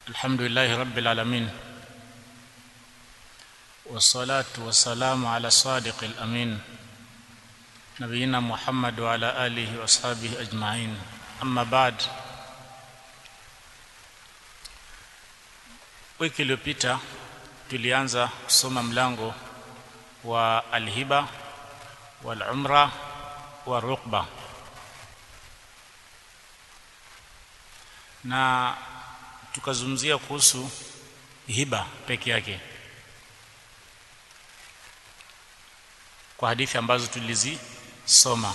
الحمد لله رب العالمين والصلاة والسلام على الصادق الأمين نبينا محمد وعلى آله وأصحابه أجمعين أما بعد wiki iliyopita tulianza kusoma mlango wa alhiba walumra wa rukba na tukazungumzia kuhusu hiba peke yake kwa hadithi ambazo tulizisoma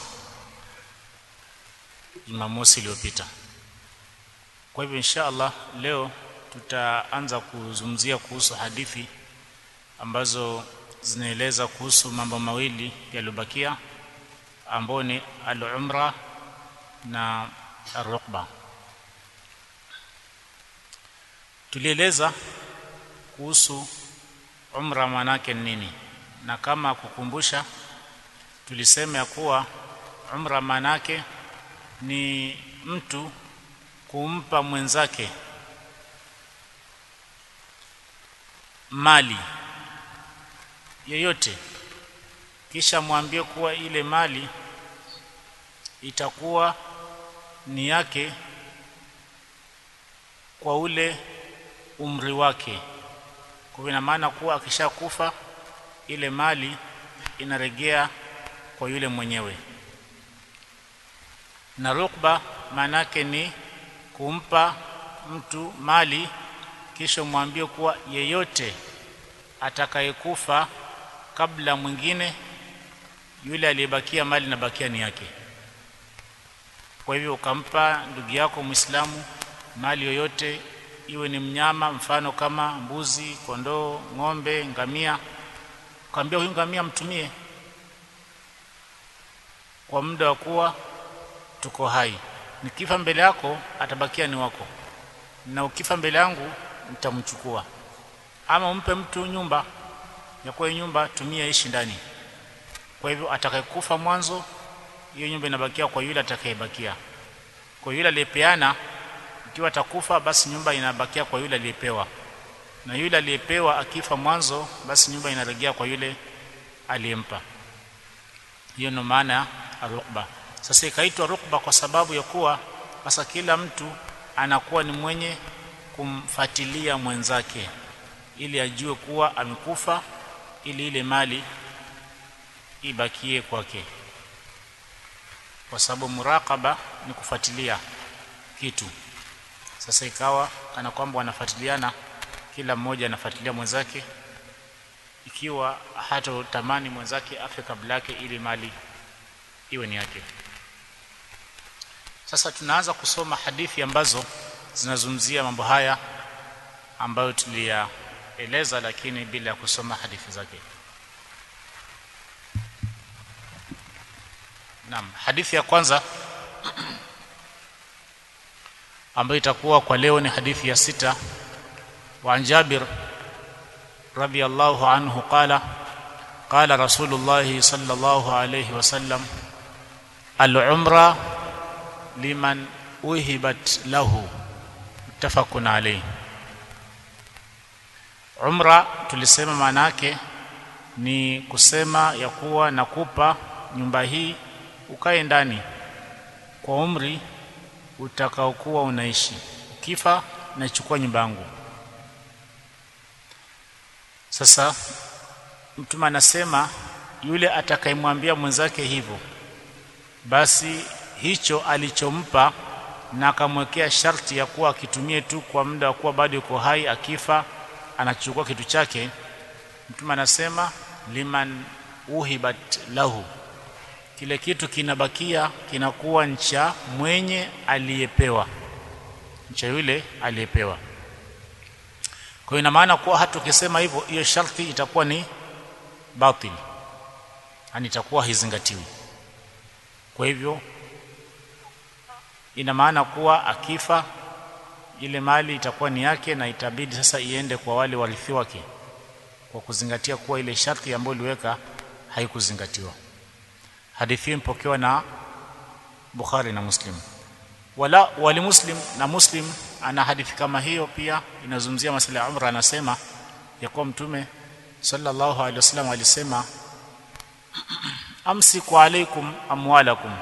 Jumamosi iliyopita. Kwa hivyo insha Allah leo tutaanza kuzungumzia kuhusu hadithi ambazo zinaeleza kuhusu mambo mawili yaliyobakia ambao ni al-umra na ar-rukba. Tulieleza kuhusu umra manake nini, na kama kukumbusha, tulisema ya kuwa umra manake ni mtu kumpa mwenzake mali yoyote kisha mwambie kuwa ile mali itakuwa ni yake kwa ule umri wake. Kwa ina maana kuwa akishakufa ile mali inaregea kwa yule mwenyewe. Na rukba maanake ni kumpa mtu mali kisha mwambie kuwa yeyote atakayekufa kabla mwingine yule aliyebakia mali nabakia ni yake. Kwa hivyo ukampa ndugu yako Muislamu mali yoyote, iwe ni mnyama, mfano kama mbuzi, kondoo, ng'ombe, ngamia, ukamwambia huyu ngamia mtumie kwa muda wa kuwa tuko hai, nikifa mbele yako atabakia ni wako, na ukifa mbele yangu nitamchukua. Ama umpe mtu nyumba ya kuwa nyumba tumia ishi ndani. Kwa hivyo atakayekufa mwanzo, hiyo nyumba inabakia kwa yule atakayebakia. Kwa yule aliyepeana, ikiwa atakufa, basi nyumba inabakia kwa yule aliyepewa, na yule aliyepewa akifa mwanzo, basi nyumba inarejea kwa yule aliyempa. Hiyo ndio maana ya rukba. Sasa ikaitwa rukba kwa sababu ya kuwa sasa kila mtu anakuwa ni mwenye kumfuatilia mwenzake ili ajue kuwa amekufa ili ile mali ibakie kwake, kwa sababu muraqaba ni kufuatilia kitu. Sasa ikawa kana kwamba wanafuatiliana, kila mmoja anafuatilia mwenzake, ikiwa hata tamani mwenzake afe kabla yake ili mali iwe ni yake. Sasa tunaanza kusoma hadithi ambazo zinazungumzia mambo haya ambayo tuliyaeleza, lakini bila ya kusoma hadithi zake. Naam, hadithi ya kwanza ambayo itakuwa kwa leo ni hadithi ya sita. Wa an Jabir radhiyallahu anhu qala qala Rasulullah sallallahu alayhi wasallam al-umra liman uhibat lahu muttafaqun alayhi. Umra tulisema maana yake ni kusema ya kuwa nakupa nyumba hii ukae ndani kwa umri utakaokuwa unaishi, ukifa nachukua nyumba yangu. Sasa Mtume anasema yule atakayemwambia mwenzake hivyo, basi hicho alichompa na akamwekea sharti ya kuwa akitumie tu kwa muda wa kuwa bado yuko hai, akifa anachukua kitu chake. Mtume anasema liman uhibat lahu, kile kitu kinabakia kinakuwa ncha mwenye aliyepewa, ncha yule aliyepewa. Kwa hiyo ina maana kuwa hata ukisema hivyo, hiyo sharti itakuwa ni batil, yani itakuwa haizingatiwi. Kwa hivyo ina maana kuwa akifa ile mali itakuwa ni yake na itabidi sasa iende kwa wale warithi wake, kwa kuzingatia kuwa ile sharti ambayo iliweka haikuzingatiwa. Hadithi hii mpokewa na Bukhari na Muslim. wala wali Muslim na Muslim ana hadithi kama hiyo pia inazungumzia masuala ya umra anasema ya kuwa mtume sallallahu alaihi wasallam alisema amsiku alaikum amwalakum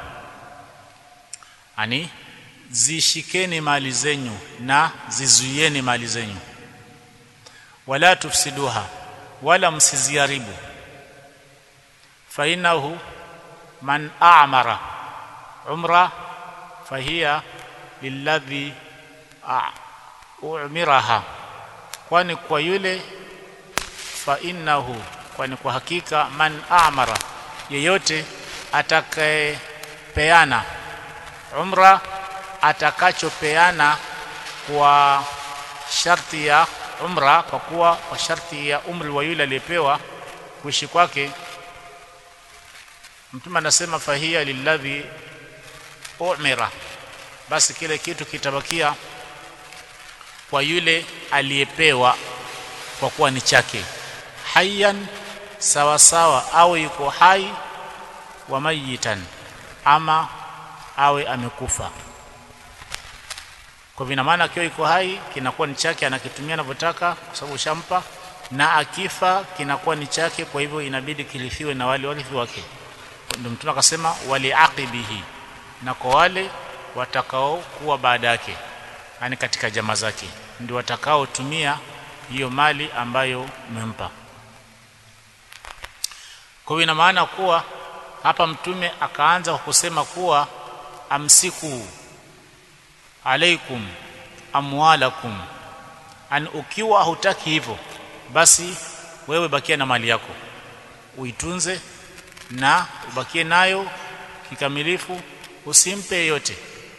ani zishikeni mali zenyu na zizuieni mali zenyu wala tufsiduha wala msiziharibu fa innahu man a'mara umra fahiya lilladhi umiraha kwani kwa yule fa innahu kwani kwa hakika man a'mara yeyote atakayepeana umra atakachopeana kwa sharti ya umra kwa kuwa kwa sharti ya umri wa yule aliyepewa kuishi kwake mtume anasema fahia lilladhi umira basi kile kitu kitabakia kwa yule aliyepewa kwa kuwa ni chake hayyan sawa sawa awe yuko hai wa mayitan ama awe amekufa kwa vina maana akiwa yuko hai kinakuwa ni chake anakitumia anavyotaka kwa sababu ushampa na akifa kinakuwa ni chake kwa hivyo inabidi kirithiwe na wale warithi wake ndio mtume akasema waliaqibihi na kwa wale watakao kuwa baada yake yani katika jamaa zake ndio watakaotumia hiyo mali ambayo umempa kwa hiyo ina maana kuwa hapa mtume akaanza kwa kusema kuwa amsiku alaikum amwalakum an ukiwa hutaki hivyo basi wewe bakia na mali yako uitunze na ubakie nayo kikamilifu usimpe yeyote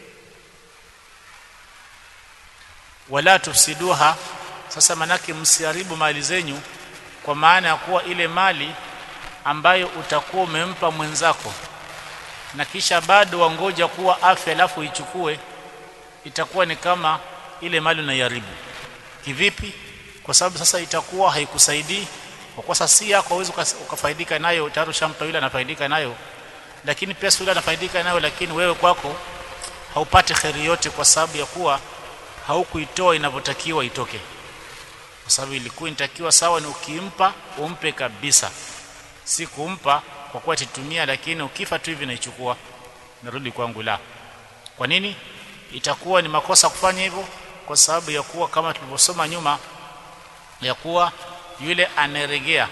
wala tufsiduha sasa manake msiharibu mali zenyu kwa maana ya kuwa ile mali ambayo utakuwa umempa mwenzako na kisha bado wangoja kuwa afya alafu ichukue itakuwa ni kama ile mali unaiharibu kivipi kwa sababu sasa itakuwa haikusaidii kwa kuwa sasa si yako uweze ukafaidika nayo tayari ushampa yule anafaidika nayo lakini pesa yule anafaidika nayo lakini wewe kwako haupati kheri yote kwa sababu ya kuwa haukuitoa inavyotakiwa itoke kwa sababu ilikuwa inatakiwa sawa ni ukimpa umpe kabisa si kumpa kwa kuwa titumia lakini ukifa tu hivi naichukua narudi kwangu la kwa nini itakuwa ni makosa kufanya hivyo kwa sababu ya kuwa kama tulivyosoma nyuma ya kuwa yule anaregea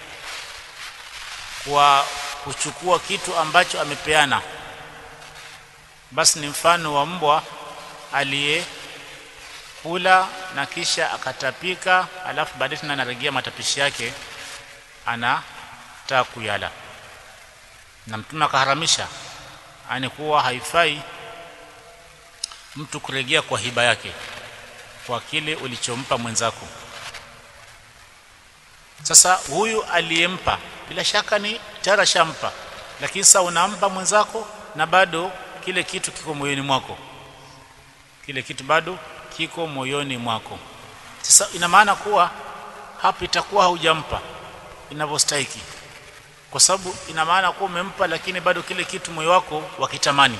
kwa kuchukua kitu ambacho amepeana basi ni mfano wa mbwa aliye kula na kisha akatapika alafu baadaye tena anaregea matapishi yake anataka kuyala na mtume akaharamisha ani kuwa haifai mtu kuregea kwa hiba yake kwa kile ulichompa mwenzako sasa huyu aliyempa bila shaka ni tayari shampa lakini sasa unampa mwenzako na bado kile kitu kiko moyoni mwako kile kitu bado kiko moyoni mwako sasa ina maana kuwa hapa itakuwa haujampa inavyostahiki kwa sababu ina maana kuwa umempa lakini bado kile kitu moyo wako wakitamani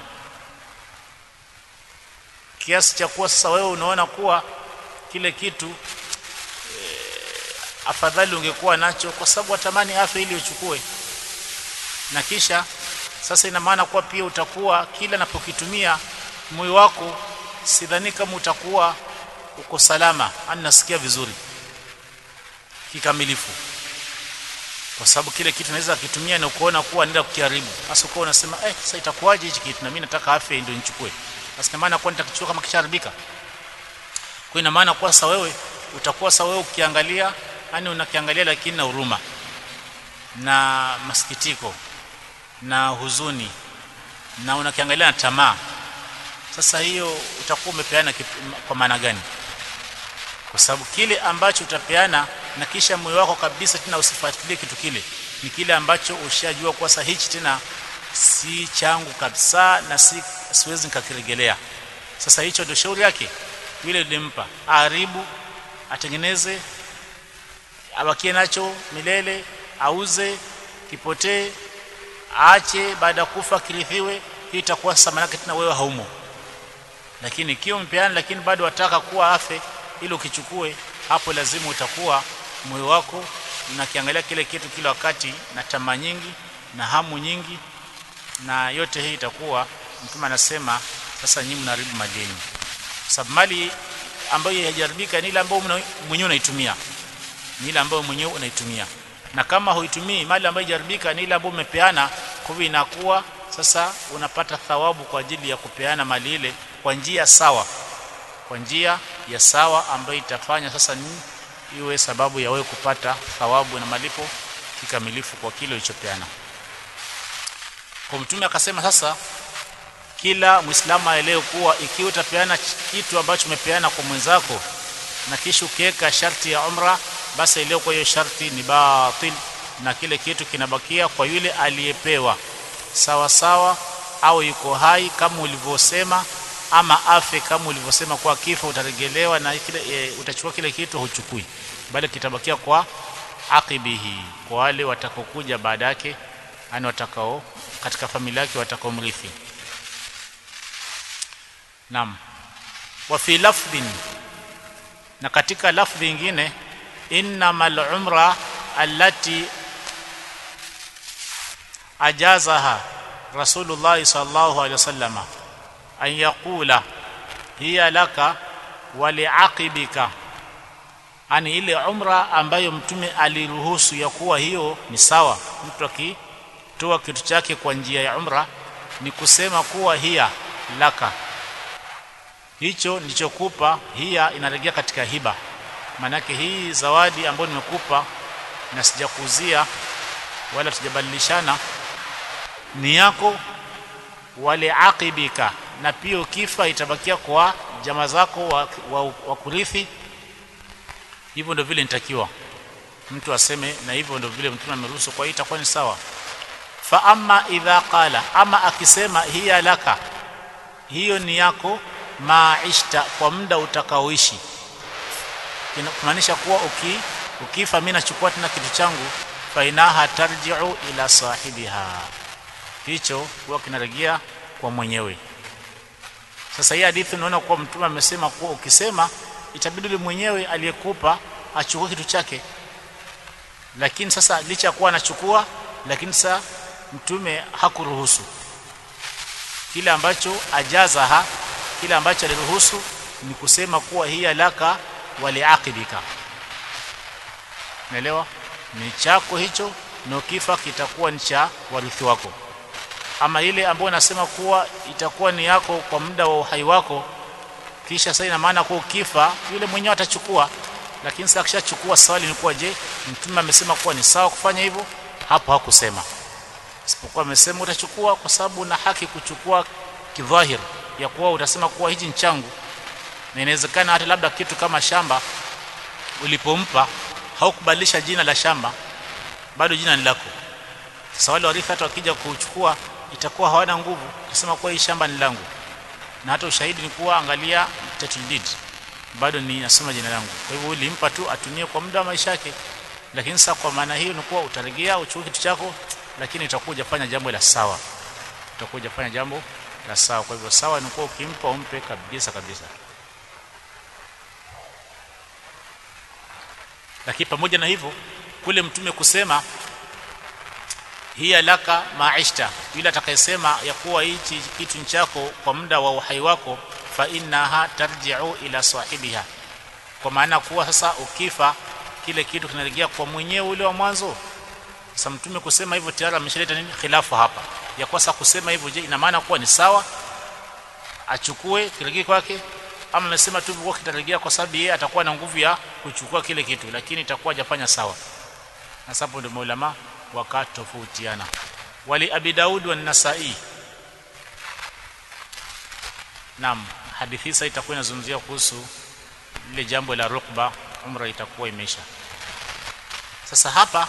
kiasi cha kuwa sasa wewe unaona kuwa kile kitu e, afadhali ungekuwa nacho kwa sababu watamani afya ili uchukue na kisha sasa ina maana kuwa pia utakuwa kila napokitumia moyo wako sidhani kama utakuwa uko salama ani nasikia vizuri kikamilifu kwa sababu kile kitu naweza kitumia na kuona kuwa nenda kukiharibu sasa uko unasema eh sasa itakuwaje hichi kitu na mimi nataka afya ndio nichukue basi maana kwa nitakichukua kama kisharibika kwa ina maana kwa sasa wewe utakuwa sasa wewe ukiangalia yani unakiangalia lakini na huruma na masikitiko na huzuni na unakiangalia na tamaa sasa hiyo utakuwa umepeana kwa maana gani kwa sababu kile ambacho utapeana na kisha moyo wako kabisa tena usifuatilie kitu kile ni kile ambacho ushajua kwa sasa hichi tena si changu kabisa na si siwezi nikakiregelea sasa hicho ndio shauri yake yule nilimpa aharibu atengeneze abakie nacho milele auze kipotee aache baada ya kufa kirithiwe hii itakuwa sasa manake tena wewe haumo lakini ikiwa umepeana lakini bado wataka kuwa afe ili ukichukue hapo lazima utakuwa moyo wako unakiangalia kile kitu kila wakati na tamaa nyingi na hamu nyingi na yote hii itakuwa mtume anasema sasa nyinyi mnaharibu mali yenu sababu mali ambayo haijaribika ni ile ambayo mwenyewe unaitumia ni ile ambayo mwenyewe unaitumia na kama huitumii mali ambayo haijaribika ni ile ambayo umepeana kwa hivyo inakuwa sasa unapata thawabu kwa ajili ya kupeana mali ile kwa njia sawa kwa njia ya sawa ambayo itafanya sasa ni iwe sababu ya wewe kupata thawabu na malipo kikamilifu kwa kile ulichopeana kwa mtume akasema sasa kila muislamu aelewe kuwa ikiwa utapeana kitu ambacho umepeana kwa mwenzako na kisha ukiweka sharti ya umra basi elewe kwa hiyo sharti ni batil na kile kitu kinabakia kwa yule aliyepewa sawa sawa au yuko hai kama ulivyosema ama afe kama ulivyosema kwa kifo utaregelewa na kile e, utachukua kile kitu huchukui bali kitabakia kwa aqibihi kwa wale watakaokuja baada yake yani watakao katika familia yake watakaomrithi Naam. Wa fi lafdhin na katika lafdhi nyingine innamal umra allati ajazaha Rasulullah sallallahu alaihi wasallam an yaqula hiya laka wa liaqibika ani ile umra ambayo mtume aliruhusu ya kuwa hiyo ni sawa mtu akitoa kitu chake kwa njia ya umra ni kusema kuwa hiya laka hicho nilichokupa hiya inarejea katika hiba maanake hii zawadi ambayo nimekupa na sijakuzia wala tujabadilishana ni yako wale aqibika na pia ukifa itabakia kwa jamaa zako wa, wa, wa kurithi hivyo ndio vile nitakiwa mtu aseme na hivyo ndio vile mtume ameruhusu kwa hiyo itakuwa ni sawa fa amma idha qala ama akisema hiya laka hiyo ni yako maishta kwa muda utakaoishi kumaanisha kuwa uki ukifa mimi nachukua tena kitu changu fainaha tarji'u ila sahibiha hicho huwa kinarejea kwa mwenyewe sasa hii hadithi unaona kuwa mtume amesema kuwa ukisema itabidi yule mwenyewe aliyekupa achukue kitu chake lakini sasa licha ya kuwa anachukua lakini sasa mtume hakuruhusu kile ambacho ajazaha kile ambacho aliruhusu ni kusema kuwa hii alaka waliaqibika naelewa ni chako hicho na ukifa kitakuwa ni cha warithi wako ama ile ambayo nasema kuwa itakuwa ni yako kwa muda wa uhai wako kisha sasa ina maana kuwa ukifa yule mwenyewe atachukua lakini sasa akishachukua swali ni kuwa je mtume amesema kuwa ni sawa kufanya hivyo hapo hakusema isipokuwa amesema utachukua kwa sababu una haki kuchukua kidhahir ya kuwa utasema kuwa hichi ni changu na inawezekana hata labda kitu kama shamba ulipompa haukubadilisha jina la shamba bado jina ni lako sasa wale warithi hata wakija kuchukua itakuwa hawana nguvu kusema kuwa hii shamba ni langu na hata ushahidi ni kuwa angalia title deed bado ni nasoma jina langu kwa hivyo ulimpa tu atumie kwa muda wa maisha yake lakini sasa kwa maana hiyo ni kuwa utarejea uchukue kitu chako lakini utakuja fanya jambo la sawa utakuja fanya jambo la sawa kwa hivyo sawa ni kuwa ukimpa umpe kabisa kabisa lakini pamoja na hivyo kule mtume kusema hiya laka maishta yule atakayesema ya kuwa hichi kitu chako kwa muda wa uhai wako fa innaha tarji'u ila sahibiha kwa maana kuwa sasa ukifa kile kitu kinarejea kwa mwenyewe ule wa mwanzo sasa mtume kusema hivyo tayari ameshaleta nini khilafu hapa ya kwa sasa kusema hivyo je ina maana kuwa ni sawa achukue kirejea kwake ama amesema tu kwa kitarejea kwa sababu yeye atakuwa na nguvu ya kuchukua kile kitu lakini itakuwa hajafanya sawa na sababu ndio maulama wakatofautiana wali abi daud wa nasai naam hadithi sasa itakuwa inazungumzia kuhusu lile jambo la rukba umra itakuwa imeisha sasa hapa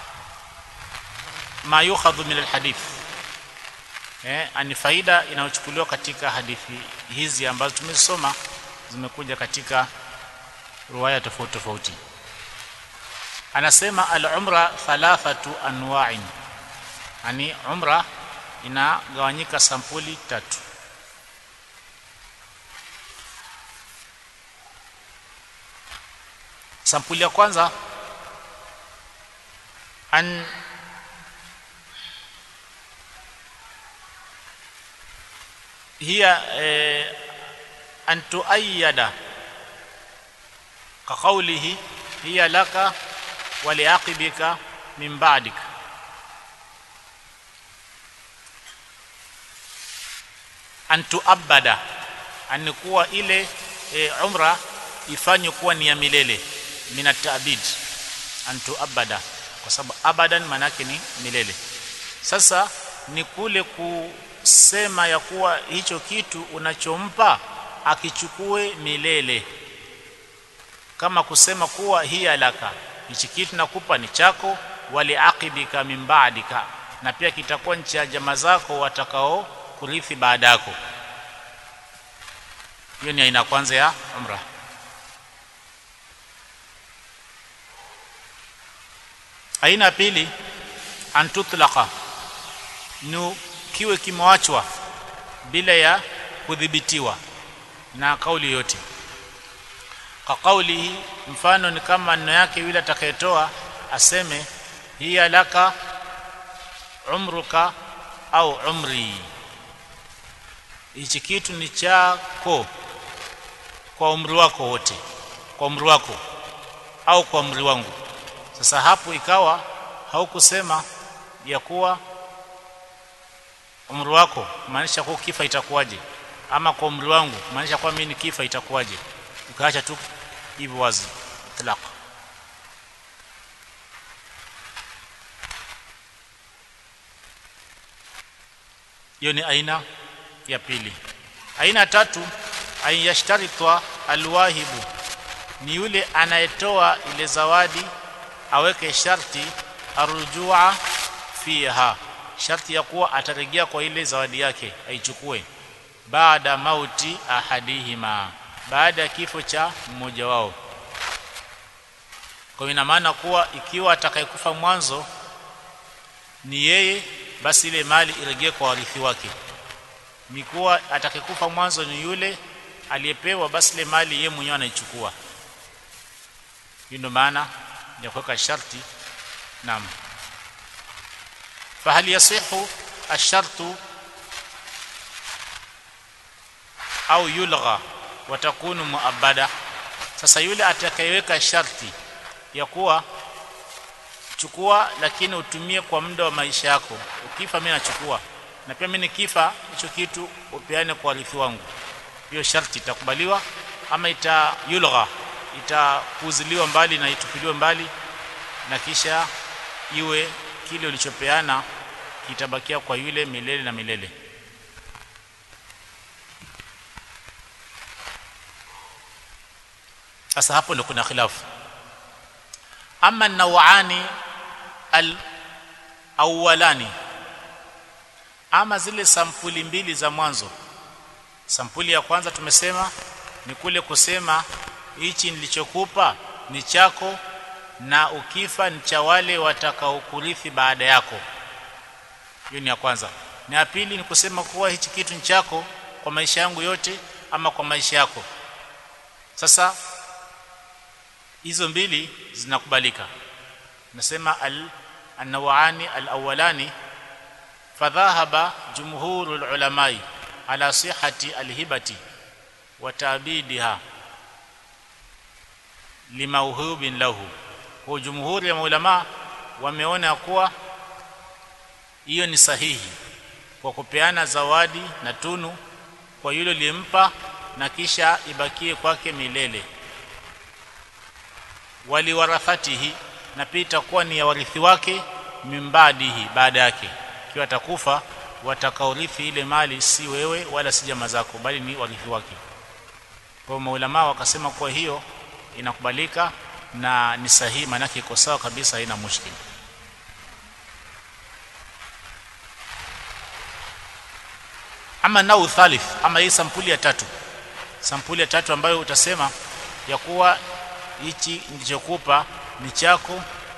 ma yukhadhu min alhadith eh ani faida inayochukuliwa katika hadithi hizi ambazo tumesoma zimekuja katika riwaya tofauti tofauti anasema al-umra thalathatu anwa'in yani umra inagawanyika sampuli tatu sampuli ya kwanza an hiya eh, an tuayyada ka qawlihi hiya laka wa liaqibika min ba'dik an tuabada an kuwa ile e, umra ifanywe kuwa ni ya milele min at-ta'bid an tuabada kwa sababu abadan maana yake ni milele sasa ni kule kusema ya kuwa hicho kitu unachompa akichukue milele kama kusema kuwa hiya laka hichi kitu nakupa ni chako wali aqibika min ba'dika na pia kitakuwa ni cha jamaa zako watakao kurithi baada yako hiyo ni aina kwanza ya umra aina pili antutlaqa ni kiwe kimewachwa bila ya kudhibitiwa na kauli yote kwa kauli hii mfano ni kama neno yake yule atakayetoa aseme hiya laka umruka au umri hichi kitu ni chako kwa umri wako wote kwa umri wako au kwa umri wangu sasa hapo ikawa haukusema ya kuwa umri wako maanisha kuwa kifa itakuwaje ama kwa umri wangu maanisha kwa mimi kifa itakuwaje ukaacha tu hivyo wazi itlaq hiyo ni aina ya pili aina tatu an yashtaritwa alwahibu ni yule anayetoa ile zawadi aweke sharti arujua fiha sharti ya kuwa atarejea kwa ile zawadi yake aichukue baada mauti ahadihima baada ya kifo cha mmoja wao kwa ina maana kuwa ikiwa atakayekufa mwanzo ni yeye basi ile mali irejee kwa warithi wake ni kuwa atakayekufa mwanzo ni yule aliyepewa basi ile mali yeye mwenyewe anaichukua hiyo ndio maana ya kuweka sharti naam fahal yasihu ashartu au yulgha watakunu muabada sasa yule atakayeweka sharti ya kuwa chukua lakini utumie kwa muda wa maisha yako ukifa mimi nachukua na pia mimi nikifa hicho kitu upeane kwa warithi wangu hiyo sharti itakubaliwa ama itayulgha itakuziliwa mbali na itupiliwe mbali na kisha iwe kile ulichopeana kitabakia kwa yule milele na milele sasa hapo ndio kuna khilafu ama nawani al awwalani ama zile sampuli mbili za mwanzo sampuli ya kwanza tumesema ni kule kusema hichi nilichokupa ni chako na ukifa ni cha wale watakaokurithi baada yako hiyo ni ya kwanza na ya pili ni kusema kuwa hichi kitu ni chako kwa maisha yangu yote ama kwa maisha yako sasa hizo mbili zinakubalika nasema al anawani alawalani fadhahaba jumhurul ulamai ala sihhati alhibati wa tabidiha limauhubin lahu kwa jumhuri ya maulama wameona kuwa hiyo ni sahihi kwa kupeana zawadi na tunu kwa yule aliyempa na kisha ibakie kwake milele waliwarathatihi na pia itakuwa ni ya warithi wake mimbadihi baada yake ikiwa atakufa watakaorithi ile mali si wewe wala si jamaa zako bali ni warithi wake kwa maulama wakasema kwa hiyo inakubalika na ni sahihi maana iko sawa kabisa haina mushkili ama nau thalith ama hii sampuli ya tatu sampuli ya tatu ambayo utasema ya kuwa hichi nilichokupa ni chako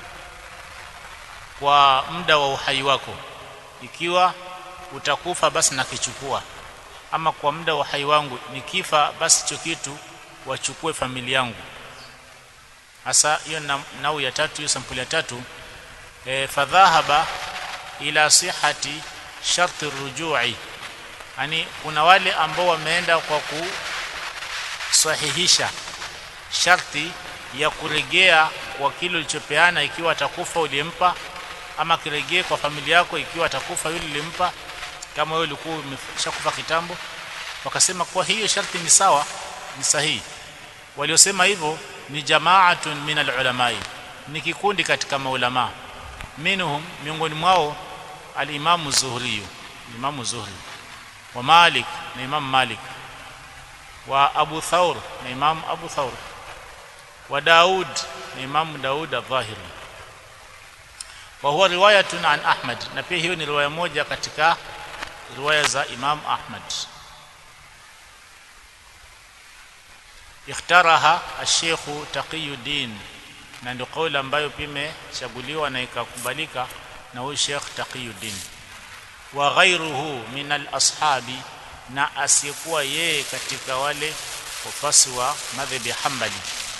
kwa muda wa uhai wako ikiwa utakufa basi nakichukua ama kwa muda wa uhai wangu nikifa basi hicho kitu wachukue familia yangu hasa hiyo na- nau ya tatu hiyo sampuli ya tatu e, fadhahaba ila sihati sharti rujui yani kuna wale ambao wameenda kwa kusahihisha sharti ya kuregea kwa kile ulichopeana ikiwa atakufa uliyempa ama kiregee kwa familia yako ikiwa atakufa yule ulimpa kama wewe ulikuwa umeshakufa kitambo wakasema kwa hiyo sharti ni sawa ni sahihi waliosema hivyo ni jamaatun min alulamai ni kikundi katika maulama minhum miongoni mwao alimamu zuhri imamu zuhri wa malik na imam malik wa abu thaur na imam abu thaur wa daud na imam daud adh-dhahiri wa huwa riwayatun an ahmad na pia hiyo ni riwaya moja katika riwaya za imam ahmad ikhtaraha ash-sheikh taqiyuddin na ndio kauli ambayo pia imechaguliwa na ikakubalika na huyu Sheikh Taqiyuddin wa ghairuhu min al-ashabi na asiyekuwa yeye katika wale wafasi wa madhhabi ya Hanbali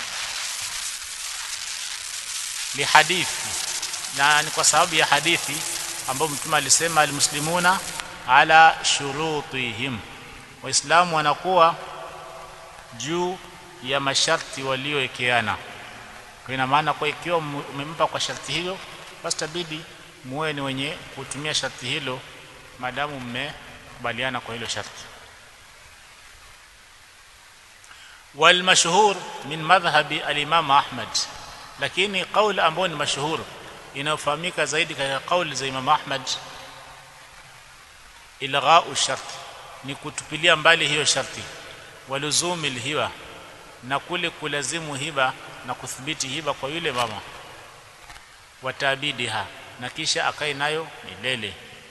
li hadithi na ni kwa sababu ya hadithi ambayo mtume alisema almuslimuna ala shurutihim waislamu wanakuwa juu ya masharti waliowekeana kwa ina maana kwa ikiwa umempa kwa sharti hilo basi tabidi muwe ni wenye kutumia sharti hilo maadamu mmekubaliana kwa hilo sharti والمشهور من مذهب الامام احمد lakini kauli ambayo ni mashuhur inayofahamika zaidi katika kauli za Imam Ahmad ilghau shart ni kutupilia mbali hiyo sharti waluzumi hiba na kule kulazimu hiba na kuthibiti hiba kwa yule mama watabidiha na kisha akae nayo milele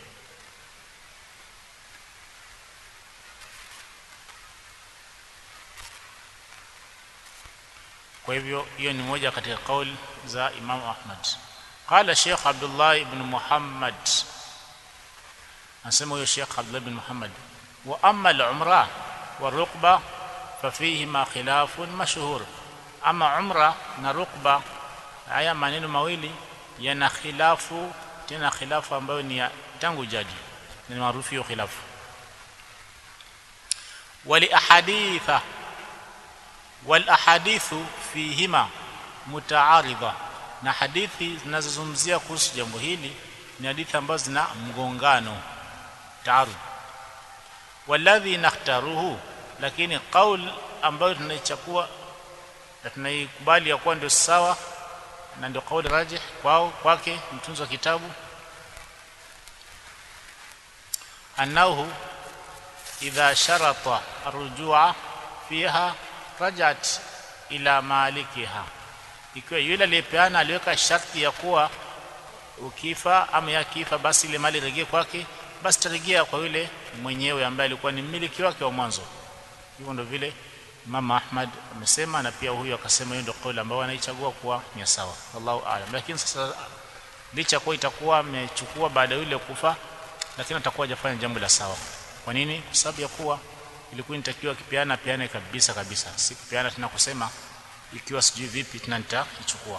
kwa hivyo hiyo ni moja katika kauli za Imam Ahmad qala Sheikh Abdullah ibn Muhammad anasema huyo Sheikh Abdullah ibn Muhammad wa amma al-umra wa rukba fafihima khilafun mashhur ama umra na rukba haya maneno mawili yana khilafu tena khilafu ambayo ni ya tangu jadi ni maarufu hiyo khilafu wali ahaditha wal ahadithu fihima mutaaridha na hadithi zinazozungumzia kuhusu jambo hili ni hadithi ambazo zina mgongano taarud walladhi nakhtaruhu lakini qaul ambayo tunaichukua na tunaikubali ya kuwa ndio sawa na ndio kauli rajih kwao kwake mtunzi wa kitabu annahu idha sharata arrujua fiha rajat ila malikiha ikiwa yule aliyepeana aliweka sharti ya kuwa ukifa ama yakifa basi ile mali rejee kwake basi tarejea kwa yule mwenyewe ambaye alikuwa ni mmiliki wake wa mwanzo hivyo ndio vile Imam Ahmad amesema na pia huyu akasema hiyo ndio kauli ambayo anaichagua kuwa ni sawa wallahu aalam lakini sasa licha kwa itakuwa amechukua baada yule kufa lakini atakuwa hajafanya jambo la sawa kwa nini kwa sababu ya kuwa ilikuwa inatakiwa kipiana piane kabisa kabisa si kipiana tena kusema ikiwa sijui vipi tena nitaichukua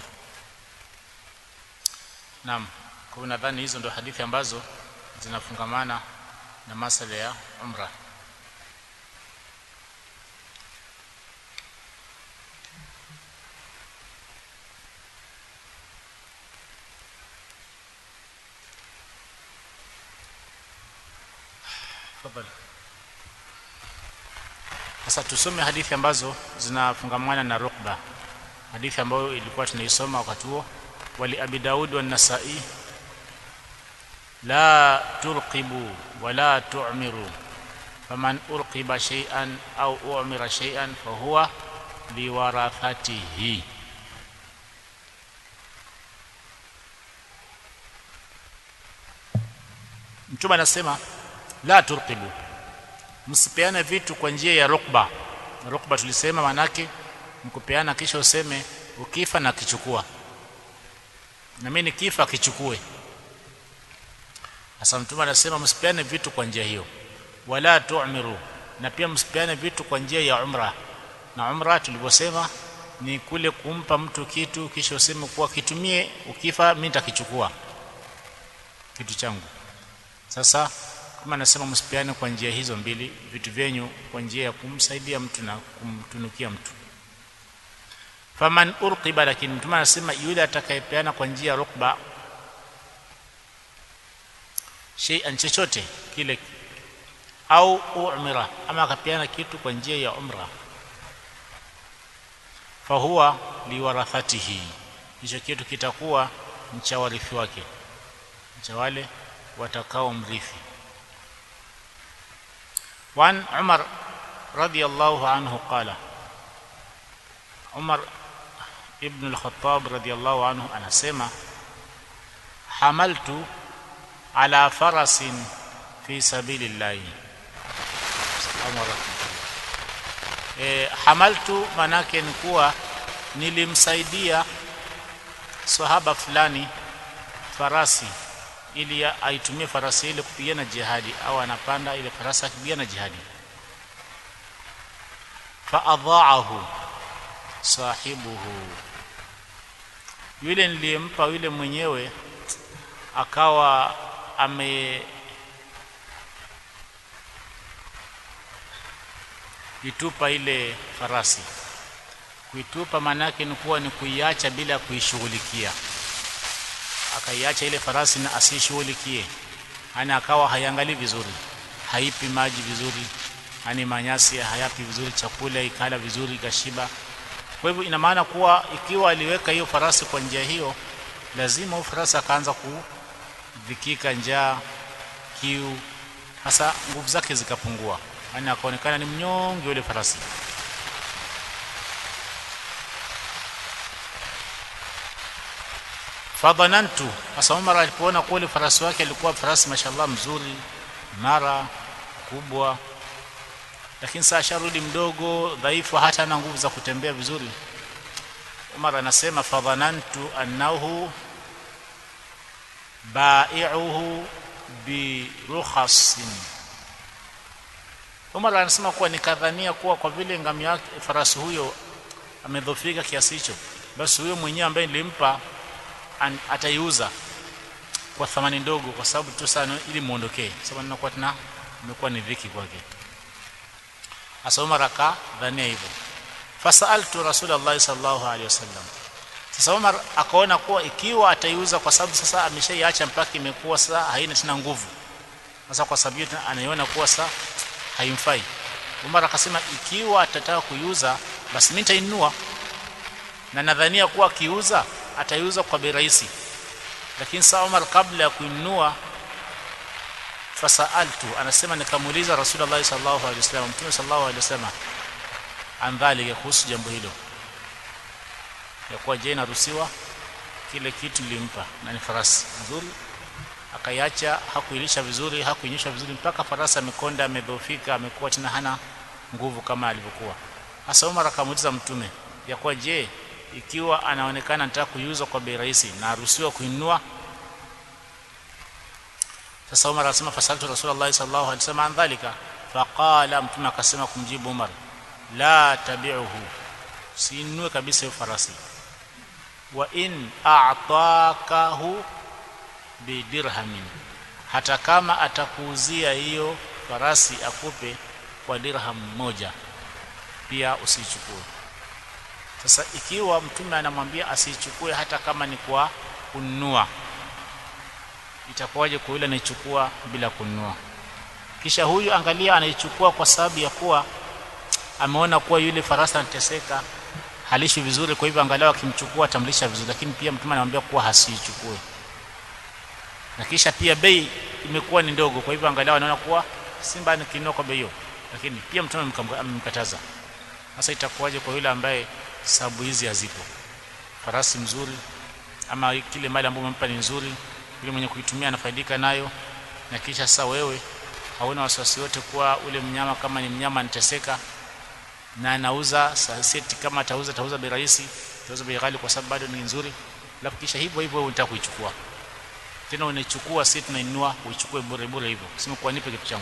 naam kwa nadhani hizo ndio hadithi ambazo zinafungamana na masala ya umra tafadhali sasa tusome hadithi ambazo zinafungamana na rukba hadithi ambayo ilikuwa tunaisoma wakati huo wali abi daud wa nasai la turqibu wala tu'miru faman urqiba shay'an au u'mira shay'an fahuwa liwarathatihi mtume anasema la turqibu msipeane vitu kwa njia ya rukba rukba tulisema manake mkupeana kisha useme ukifa na kichukua na mimi nikifa kichukue sasa mtume anasema msipeane vitu kwa njia hiyo wala tu'miru na pia msipeane vitu kwa njia ya umra na umra tulivyosema ni kule kumpa mtu kitu kisha useme kuwa kitumie ukifa mimi nitakichukua kitu changu sasa kama nasema msipeane kwa njia hizo mbili vitu vyenyu kwa njia ya kumsaidia mtu na kumtunukia mtu faman urqiba lakini mtume anasema yule atakayepeana kwa njia ya rukba shay'an chochote kile au umra ama akapeana kitu kwa njia ya umra fahuwa liwarathatihi hicho kitu kitakuwa ni cha warithi wake cha wale watakao mrithi وعن عمر رضي الله عنه قال عمر ابن الخطاب رضي الله عنه anasema حملت على فرس في سبيل الله عمر e, hamaltu manake ni kuwa nilimsaidia sahaba fulani farasi ili aitumie farasi ile kupigana jihadi au anapanda ile farasi akipigana jihadi faadhaahu sahibuhu yule niliyempa yule mwenyewe akawa ame itupa ile farasi kuitupa maanake ni kuwa ni kuiacha bila kuishughulikia akaiacha ile farasi na asishughulikie yani akawa haiangalii vizuri haipi maji vizuri yani manyasi hayapi vizuri chakula ikala vizuri ikashiba kwa hivyo ina maana kuwa ikiwa aliweka hiyo farasi kwa njia hiyo lazima farasi akaanza kudhikika njaa kiu hasa nguvu zake zikapungua yani akaonekana ni mnyonge yule farasi fadhanantu hasa Umar alipoona kule farasi wake alikuwa farasi mashallah mzuri mara kubwa lakini saa sharudi mdogo dhaifu hata ana nguvu za kutembea vizuri Umar anasema fadhanantu annahu bai'uhu bi rukhasin Umar anasema kuwa nikadhania kuwa kwa vile ngamia yake farasi huyo amedhofika kiasi hicho basi huyo mwenyewe ambaye nilimpa ataiuza kwa thamani ndogo kwa sababu tu sana ili muondokee sababu ninakuwa tena imekuwa ni dhiki kwake hasa Umar akadhania hivyo fasaltu rasulullah sallallahu alaihi wasallam sasa Umar akaona kuwa ikiwa ataiuza kwa sababu sasa ameshaiacha mpaka imekuwa sasa haina tena nguvu sasa kwa sababu hiyo anaiona kuwa sasa haimfai Umar akasema ikiwa atataka kuiuza basi mimi nitainunua na nadhania kuwa akiuza ataiuza kwa bei rahisi lakini saa Umar kabla ya kuinunua fasaltu anasema nikamuuliza Rasulullah sallallahu alaihi wasallam Mtume sallallahu alaihi wasallam andhalika kuhusu jambo hilo ya kuwa je naruhusiwa kile kitu nilimpa na ni farasi nzuri akaiacha hakuilisha vizuri hakuinyesha vizuri mpaka farasi amekonda amedhoofika amekuwa tena hana nguvu kama alivyokuwa hasa Umar akamuuliza mtume ya kuwa je ikiwa anaonekana anataka kuiuza kwa bei rahisi na aruhusiwa kuinunua sasa Umar akasema fasaltu Rasulullah sallallahu alaihi wasallam an dhalika faqala mtume akasema kumjibu Umar la tabi'uhu sinunue kabisa hiyo farasi wa in a'takahu bidirhamin hata kama atakuuzia hiyo farasi akupe kwa dirham moja pia usichukue sasa ikiwa mtume anamwambia asichukue hata kama ni kwa kununua itakuwaje kwa yule anaichukua bila kununua kisha huyu angalia anaichukua kwa sababu ya kuwa ameona kuwa yule farasi anateseka halishi vizuri kwa hivyo angalau akimchukua atamlisha vizuri lakini pia mtume anamwambia kuwa hasichukue na kisha pia bei imekuwa ni ndogo kwa hivyo angalau anaona kuwa simba nikinunua kwa bei hiyo lakini pia mtume amemkataza sasa itakuwaje kwa yule ambaye sababu hizi hazipo farasi mzuri ama kile mali ambayo umempa ni nzuri yule mwenye kuitumia anafaidika nayo na kisha sasa wewe hauna wasiwasi wote kuwa ule mnyama kama ni mnyama anateseka na anauza seti kama atauza atauza bei rahisi atauza bei ghali kwa sababu bado ni nzuri alafu kisha hivyo hivyo wewe unataka kuichukua tena unaichukua si tunainua uichukue bure bure hivyo sema kwa nipe kitu changu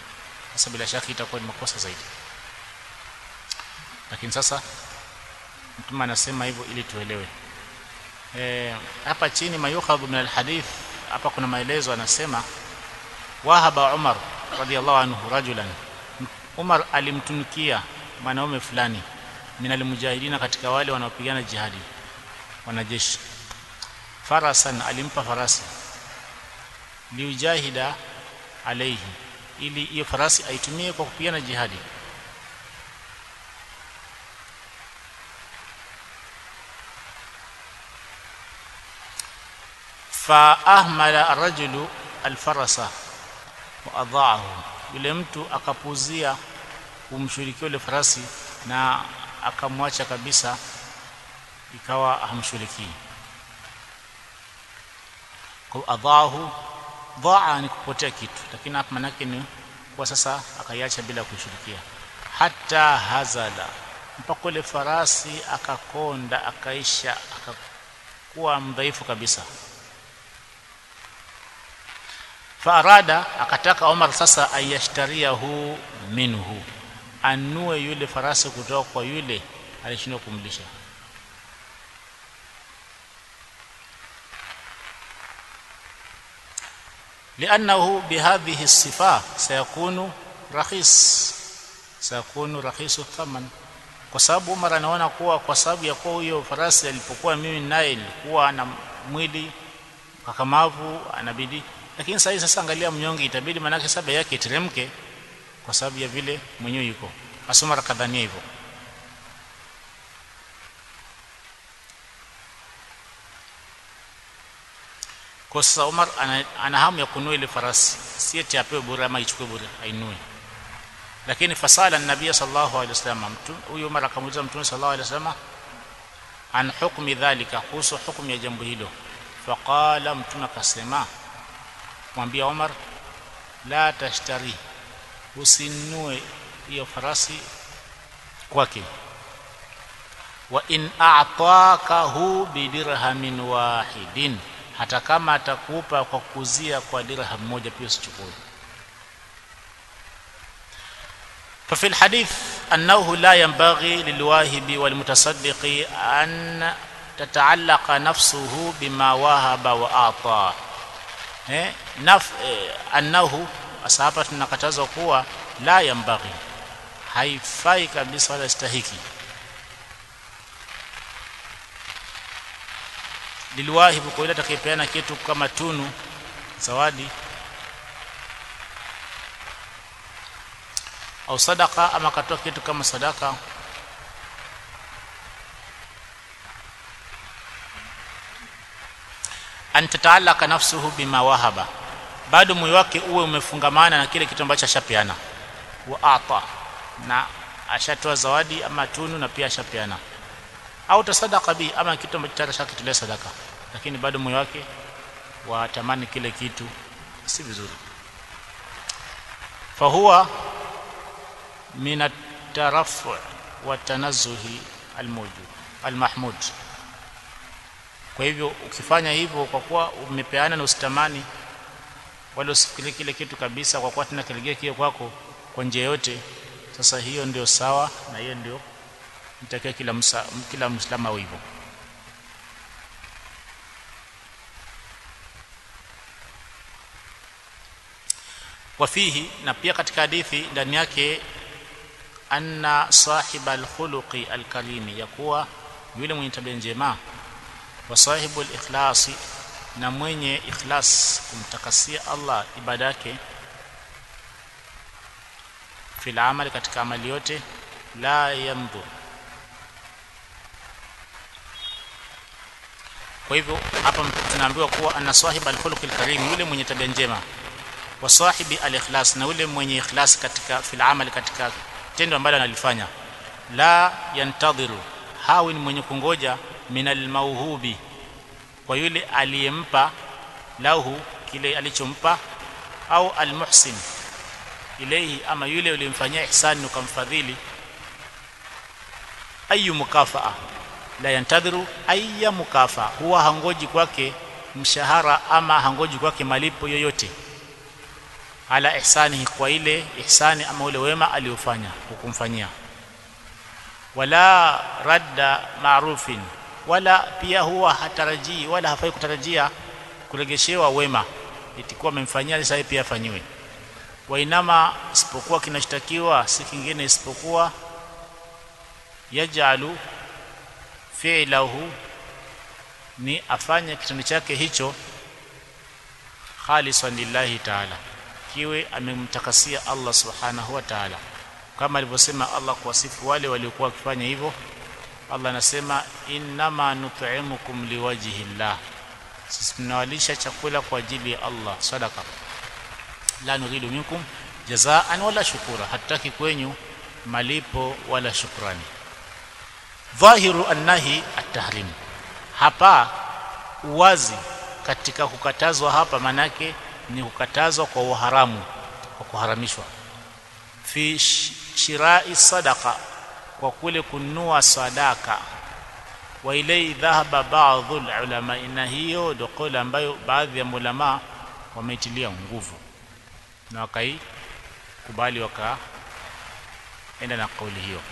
sasa bila shaka itakuwa ni makosa zaidi lakini sasa mtume anasema hivyo ili tuelewe e, hapa chini mayukhadhu min alhadith hapa kuna maelezo anasema wahaba Umar radhiallahu anhu rajulan Umar alimtunukia mwanaume fulani min almujahidina katika wale wanaopigana jihadi wanajeshi farasan alimpa farasi liujahida alaihi ili hiyo farasi aitumie kwa kupigana jihadi fa ahmala arrajulu alfarasa wa adhaahu yule mtu akapuzia kumshughulikia yule farasi na akamwacha kabisa ikawa hamshughulikii kwa adhaahu dhaa ni kupotea kitu lakini hapa manake ni kwa sasa akaiacha bila kushirikia hata hazala mpaka ule farasi akakonda akaisha akakuwa mdhaifu kabisa faarada akataka Omar sasa ayashtariahu minhu anue yule farasi kutoka kwa yule alishindwa kumlisha لأنه بهذه الصفة سيكون رخيص سيكون رخيص الثمن kwa sababu Umar anaona kuwa kwa sababu ya kuwa huyo farasi alipokuwa mimi naye nilikuwa na mwili kakamavu anabidi lakini sasa sasa angalia mnyonge itabidi manake saba yake iteremke kwa sababu ya vile mwenyewe yuko asoma rakadhania hivyo kwa sasa Umar ana, ana hamu ya kunua ile farasi si eti apewe bure ama ichukue bure ainue lakini fasala nabii sallallahu alaihi wasallam huyu Umar akamuuliza mtume sallallahu alaihi wasallam an hukmi dhalika kuhusu hukumu ya jambo hilo faqala mtume akasema mwambia Umar la tashtari usinue hiyo farasi kwake wa in a'takahu bidirhamin wahidin hata kama atakupa kwa kuzia kwa dirham moja pia usichukue ففي الحديث أنه لا ينبغي للواهب والمتصدق أن تتعلق نفسه بما وهب وأعطى eh, naf, eh, annahu sasa hapa tunakatazwa kuwa la yambaghi haifai kabisa wala stahiki lilwahibu kwa yule atakayepeana kitu kama tunu zawadi au sadaka ama akatoa kitu kama sadaka an tataalaka nafsuhu bima wahaba bado moyo wake uwe umefungamana na kile kitu ambacho ashapeana wa ata na ashatoa zawadi ama tunu na pia ashapeana au tasadaka bi ama kitu ambacho tayari ashakitolea sadaka lakini bado moyo wake watamani kile kitu si vizuri fahuwa min at-tarafu wa tanazzuhi al-mawjud al-mahmud kwa hivyo ukifanya hivyo kwa kuwa umepeana na usitamani wala usifikirie kile kitu kabisa kwa kuwa tena kilegea kile kwako kwa njia yote sasa hiyo ndio sawa na hiyo ndio mtakia kila msa, kila muislamu au hivyo wafihi na pia katika hadithi ndani yake anna sahiba alkhuluqi alkarimi ya kuwa yule mwenye tabia njema wa sahibu ikhlasi na mwenye ikhlas kumtakasia Allah ibada yake fil amali katika amali yote la yamdhu kwa hivyo hapa tunaambiwa kuwa ana sahib alkhuluq alkarim yule mwenye tabia njema wa sahibi alikhlas na yule mwenye ikhlas katika fil amali katika tendo ambalo analifanya la yantadhiru hawi ni mwenye kungoja min almauhubi kwa yule aliyempa lahu kile alichompa au almuhsin ilayhi ama yule uliyemfanyia ihsani ukamfadhili ayu mukafaa la yantadhiru ayya mukafa huwa hangoji kwake mshahara ama hangoji kwake malipo yoyote ala ihsanihi kwa ile ihsani ama ule wema aliofanya hukumfanyia wala radda marufin wala pia huwa hatarajii wala hafai kutarajia kuregeshewa wema itikuwa amemfanyia sasa pia afanyiwe wainama isipokuwa kinachotakiwa si kingine isipokuwa yajalu fi'lahu ni afanye kitendo chake hicho khalisan lillahi ta'ala kiwe amemtakasia Allah subhanahu wa ta'ala kama alivyosema Allah kuwasifu wale waliokuwa wakifanya hivyo Allah anasema innama nut'imukum liwajhi llah sisi tunawalisha chakula kwa ajili ya Allah sadaka la nuridu minkum jazaan wala shukura hataki kwenyu malipo wala shukrani dhahiru annahi at-tahrim hapa uwazi katika kukatazwa hapa manake ni kukatazwa kwa uharamu kwa kuharamishwa fi shirai sadaqa kwa kule kununua sadaka wa ilai dhahaba baadhi ulama na hiyo ndio kauli ambayo baadhi ya ulama wameitilia nguvu na wakaikubali wakaenda na kauli hiyo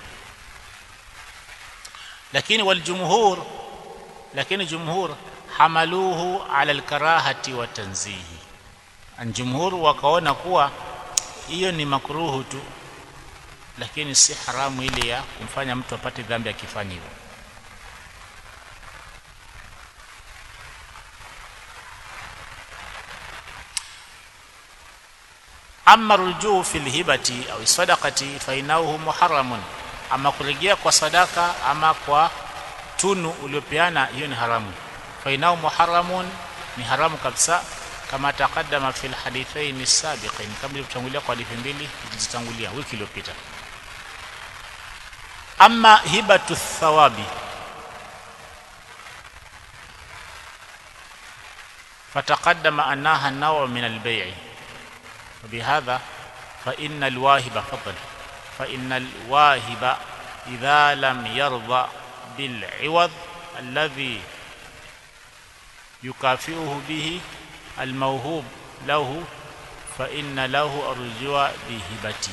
lakini waljumhur lakini jumhur hamaluhu ala alkarahati wa tanzihi anjumhur wakaona kuwa hiyo ni makruhu tu lakini si haramu ile ya kumfanya mtu apate dhambi akifanya hivyo amma rujuu fi lhibati au sadaqati fa innahu muharramun ama kurejea kwa sadaka ama kwa tunu uliopeana hiyo ni haramu fa innahu muharramun ni haramu kabisa kama taqaddama fil hadithain sabiqin kama ilivyotangulia kwa hadithi mbili zilizotangulia wiki iliyopita amma hibatu thawabi فتقدم أنها نوع من البيع وبهذا فإن الواهب فضل فإن الواهب إذا لم يرضى بالعوض الذي يكافئه به الموهوب له فإن له الرجوع بهبته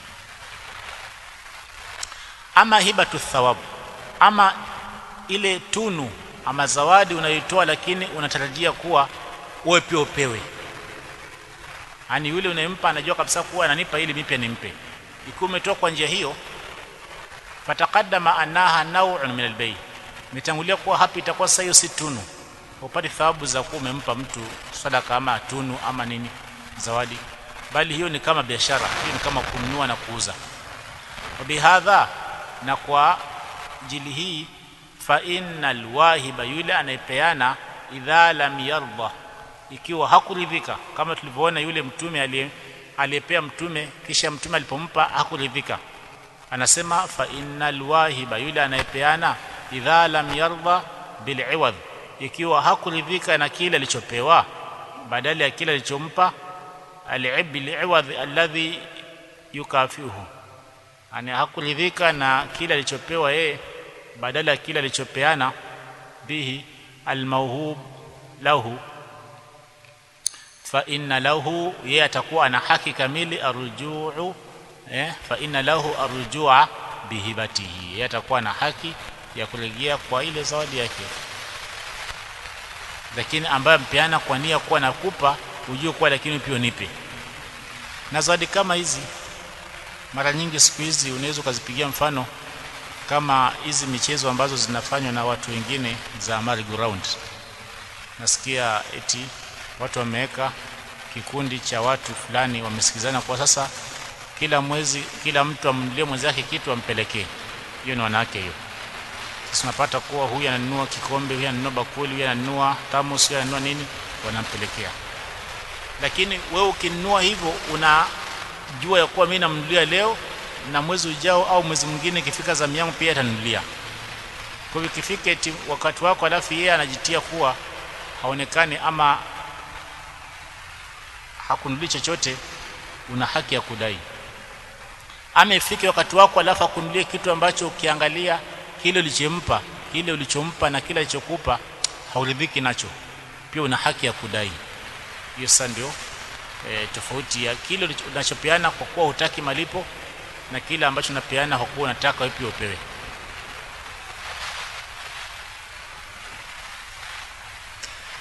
ama hibatu thawab ama ile tunu ama zawadi unayoitoa lakini unatarajia kuwa wewe pia upewe yani yule unayempa anajua kabisa kuwa ananipa ili mimi pia nimpe ikiwa umetoa kwa njia hiyo fataqaddama annaha naw'un min albay mitangulia kuwa hapa itakuwa sasa hiyo si tunu upate thawabu za kuwa umempa mtu sadaka ama tunu ama nini zawadi bali hiyo ni kama biashara hiyo ni kama kununua na kuuza wabihadha na kwa jili hii fa innal wahiba yule anayepeana idha lam yarda ikiwa hakuridhika kama tulivyoona yule mtume aliyepea mtume kisha mtume alipompa hakuridhika anasema fa innal wahiba yule anayepeana idha lam yarda bil iwad ikiwa hakuridhika na kile alichopewa badala ya kile alichompa al bil iwad alladhi yukafihu ani hakuridhika na kile alichopewa yeye badala ya kile alichopeana bihi almauhub lahu fa inna lahu yeye atakuwa ana haki kamili arujuu eh fa inna lahu arujua bihibatihi yeye atakuwa na haki ya kurejea kwa ile zawadi yake lakini ambaye mpeana kwa nia kuwa nakupa ujue kuwa lakini pia nipe na zawadi kama hizi mara nyingi siku hizi unaweza ukazipigia mfano kama hizi michezo ambazo zinafanywa na watu wengine za merry go round nasikia eti watu wameweka kikundi cha watu fulani wamesikizana kwa sasa kila mwezi kila mtu amnunulie mwenzake kitu ampelekee hiyo ni wanawake hiyo sasa unapata kuwa huyu ananunua kikombe huyu ananunua bakuli huyu ananunua thermos huyu ananunua nini wanampelekea lakini wewe ukinunua hivyo unajua ya kuwa mimi namnunulia leo na mwezi ujao au mwezi mwingine ikifika zamu yangu pia atanunulia kwa hivyo ikifika eti wakati wako alafu yeye anajitia kuwa haonekani ama hakununuli chochote una haki ya kudai ama ifike wakati wako alafu akunulie kitu ambacho ukiangalia kile ulichompa kile ulichompa na kile alichokupa hauridhiki nacho pia una haki ya kudai hiyo sasa ndio e, tofauti ya kile unachopeana kwa kuwa hutaki malipo na kile ambacho unapeana kwa kuwa unataka wewe pia upewe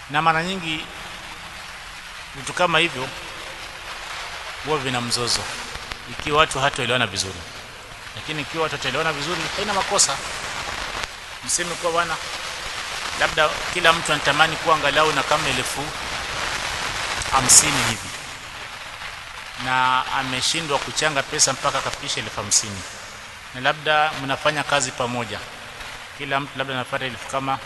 na mara nyingi vitu kama hivyo huwa vina mzozo ikiwa watu hataelewana vizuri lakini ikiwa watu wataelewana vizuri haina makosa mseme kwa bwana labda kila mtu anatamani kuwa angalau na kama elfu hamsini hivi na ameshindwa kuchanga pesa mpaka akafikisha elfu hamsini na labda mnafanya kazi pamoja kila mtu labda anapata elfu kama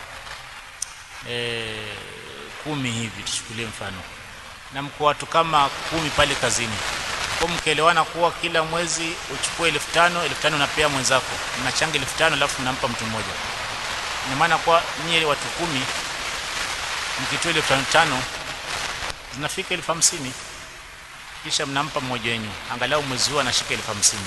e, kumi hivi tuchukulie mfano na mko watu kama kumi pale kazini kwa mkielewana kuwa kila mwezi uchukue elfu tano elfu tano unapea mwenzako mnachanga elfu tano alafu mnampa mtu mmoja ina maana kwa nyie watu kumi mkitoa elfu tano tano zinafika elfu hamsini kisha mnampa mmoja wenyu angalau mwezi huo anashika elfu hamsini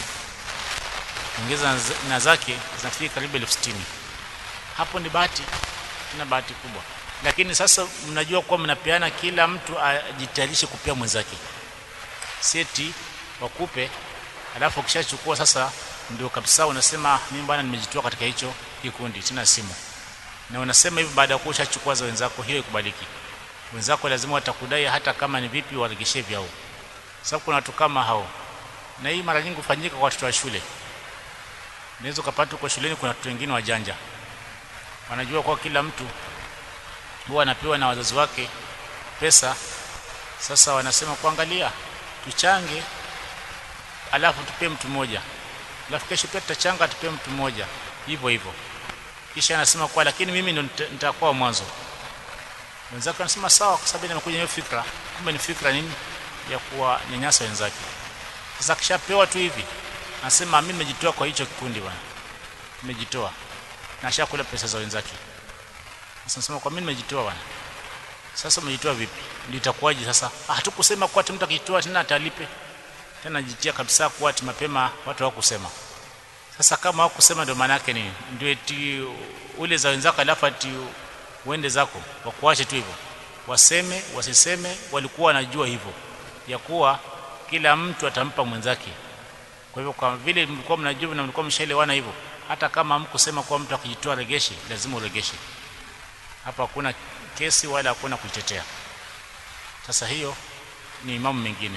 ongeza na zake zinafika karibu elfu sitini hapo ni bahati na bahati kubwa lakini sasa mnajua kuwa mnapeana kila mtu ajitayarishe kupea mwenzake seti wakupe alafu ukishachukua sasa ndio kabisa unasema mimi bwana nimejitoa katika hicho kikundi tena simu na unasema hivi baada ya kuwa ushachukua za wenzako hiyo ikubaliki wenzako lazima watakudai hata kama ni vipi waregeshe vyao sababu kuna watu kama hao na hii mara nyingi hufanyika kwa watoto wa shule unaweza ukapata kwa shuleni kuna watu wengine wajanja wanajua kwa kila mtu huwa anapewa na wazazi wake pesa sasa wanasema kuangalia tuchange alafu tupee mtu mmoja alafu kesho pia tutachanga tupee mtu mmoja hivyo hivyo kisha anasema kwa lakini mimi ndo nitakuwa mwanzo wenzake anasema sawa kwa sababu nimekuja hiyo fikra kumbe ni fikra nini ya kuwa nyanyasa wenzake sasa kishapewa tu hivi anasema mimi nimejitoa kwa hicho kikundi bwana nimejitoa na ashakula pesa za wenzake sasa nasema kwa mimi nimejitoa bwana sasa umejitoa vipi ndio itakuwaje sasa ah hatukusema kwa mtu akijitoa tena atalipe tena jitia kabisa kwa ati mapema watu hawakusema sasa kama hawakusema ndio maana yake nini ndio eti ule za wenzako alafu ati uende zako wakuache tu hivyo waseme wasiseme walikuwa wanajua hivyo ya kuwa kila mtu atampa mwenzake kwa hivyo kwa vile mlikuwa mnajua na mlikuwa mshaelewana hivyo hata kama hamkusema kwa mtu akijitoa regeshe lazima uregeshe hapa hakuna kesi wala hakuna kuitetea sasa hiyo ni mambo mengine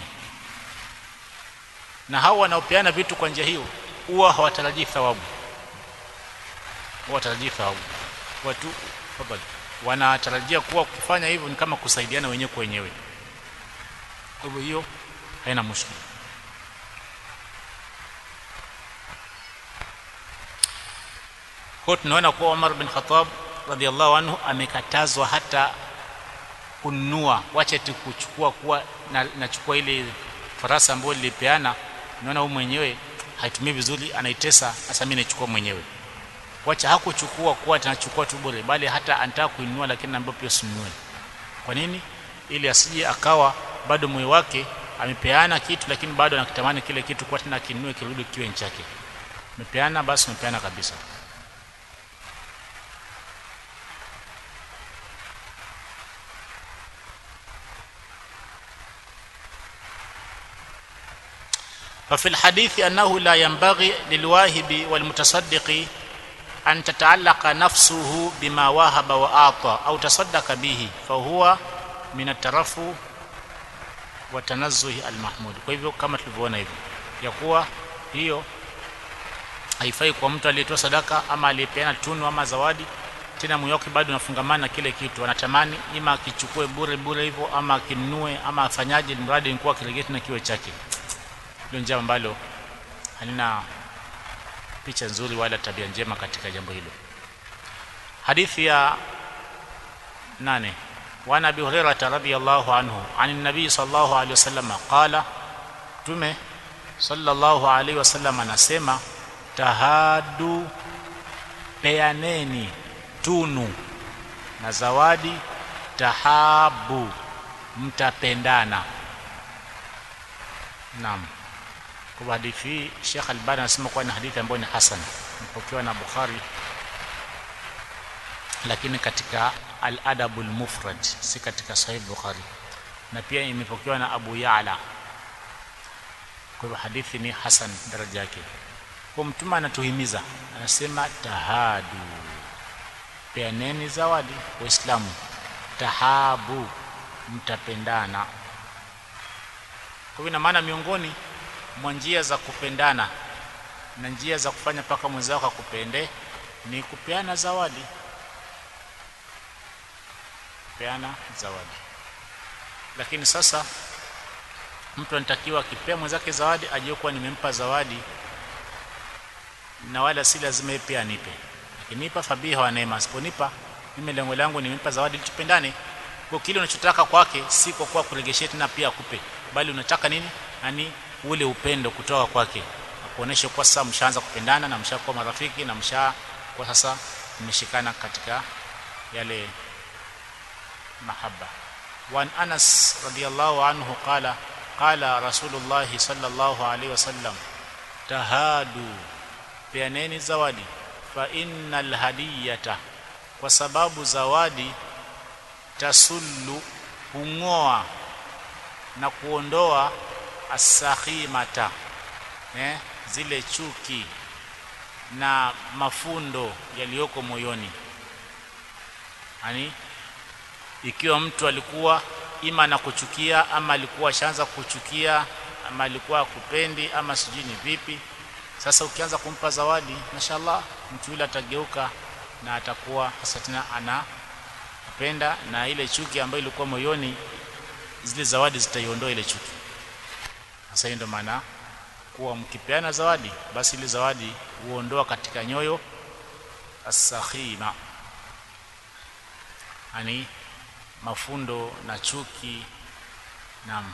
na hao wanaopeana vitu kwa njia hiyo huwa hawatarajii thawabu hawatarajii thawabu watu wanatarajia kuwa kufanya hivyo ni kama kusaidiana wenyewe kwa wenyewe kwa hivyo hiyo haina mushkili kwa tunaona kuwa Umar bin Khattab radhiallahu anhu amekatazwa hata kununua wacha tu kuchukua kuwa na, nachukua ile farasa ambayo nilipeana naona huyu mwenyewe haitumii vizuri anaitesa sasa mimi naichukua mwenyewe wacha hakuchukua kuwa tunachukua tu bure bali hata anataka kuinunua lakini naambia pia usinunue kwa nini ili asije akawa bado moyo wake amepeana kitu lakini bado anakitamani kile kitu kwa tena kinunue kirudi kiwe chake amepeana basi amepeana kabisa ففي الحديث أنه لا ينبغي للواهب والمتصدق أن تتعلق نفسه بما وهب وأعطى أو تصدق به فهو من الترفع وتنزه المحمود kwa hivyo kama tulivyoona hivyo ya kuwa hiyo haifai kwa mtu aliyetoa sadaka ama aliyepeana tunu ama zawadi tena moyo wake bado unafungamana na kile kitu anatamani ima akichukue bure bure hivyo ama akinunue ama afanyaje mradi ni kuwa kiregeti na kiwe chake hilo jambo ambalo halina picha nzuri wala tabia njema katika jambo hilo hadithi ya nane وعن ابي هريره رضي الله عنه عن النبي صلى الله عليه وسلم قال tume صلى الله عليه وسلم anasema tahadu peaneni tunu na zawadi tahabu mtapendana naam kwa hadithi hii Sheikh Albani anasema kuwa ni hadithi ambayo ni hasan imepokewa na Bukhari lakini katika al-Adab al-Mufrad si katika Sahih Bukhari na pia imepokewa na Abu Ya'la kwa hivyo hadithi ni hasan daraja yake kwa mtume anatuhimiza anasema tahadu peaneni zawadi waislamu tahabu mtapendana kwa hivyo ina maana miongoni mwa njia za kupendana na njia za kufanya mpaka mwenzako akupende ni kupeana zawadi kupeana zawadi lakini sasa mtu anatakiwa akipea mwenzake zawadi ajue kuwa nimempa zawadi na wala si lazima yeye pia anipe akinipa fabiha wa neema asiponipa mimi lengo langu nimempa zawadi ili tupendane kwa kile unachotaka kwake si kwa kuwa kuregeshia tena pia akupe bali unataka nini yani ule upendo kutoka kwake kuonesha kwa sasa mshaanza kupendana na mshakuwa marafiki na msha kwa sasa mmeshikana katika yale mahaba وعن أنس رضي الله عنه قال قال رسول الله صلى الله عليه وسلم تهادوا peaneni zawadi fa innal hadiyata kwa sababu zawadi tasullu hung'oa na kuondoa asakhimata eh, zile chuki na mafundo yaliyoko moyoni yani ikiwa mtu alikuwa ima na kuchukia ama alikuwa ashaanza kuchukia ama alikuwa akupendi ama sijui ni vipi sasa ukianza kumpa zawadi mashallah mtu yule atageuka na atakuwa hasa tena anapenda na ile chuki ambayo ilikuwa moyoni zile zawadi zitaiondoa ile chuki sasa ndio maana kuwa mkipeana zawadi basi ile zawadi huondoa katika nyoyo asakhima yani mafundo na chuki naam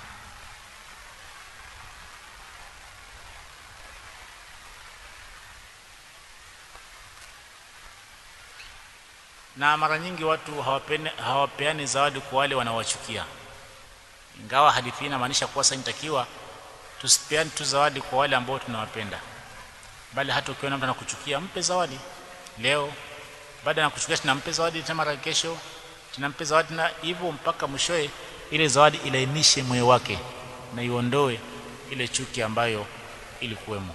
na mara nyingi watu hawapene, hawapeani zawadi kwa wale wanaowachukia ingawa hadithi inamaanisha kuwa sasa inatakiwa tusipeane tu zawadi kwa wale ambao tunawapenda bali hata ukiona mtu anakuchukia mpe zawadi leo baada ya kuchukia tunampe zawadi tena mara kesho tunampe zawadi na hivyo mpaka mwishoe ile zawadi ilainishe moyo wake na iondoe ile chuki ambayo ilikuwemo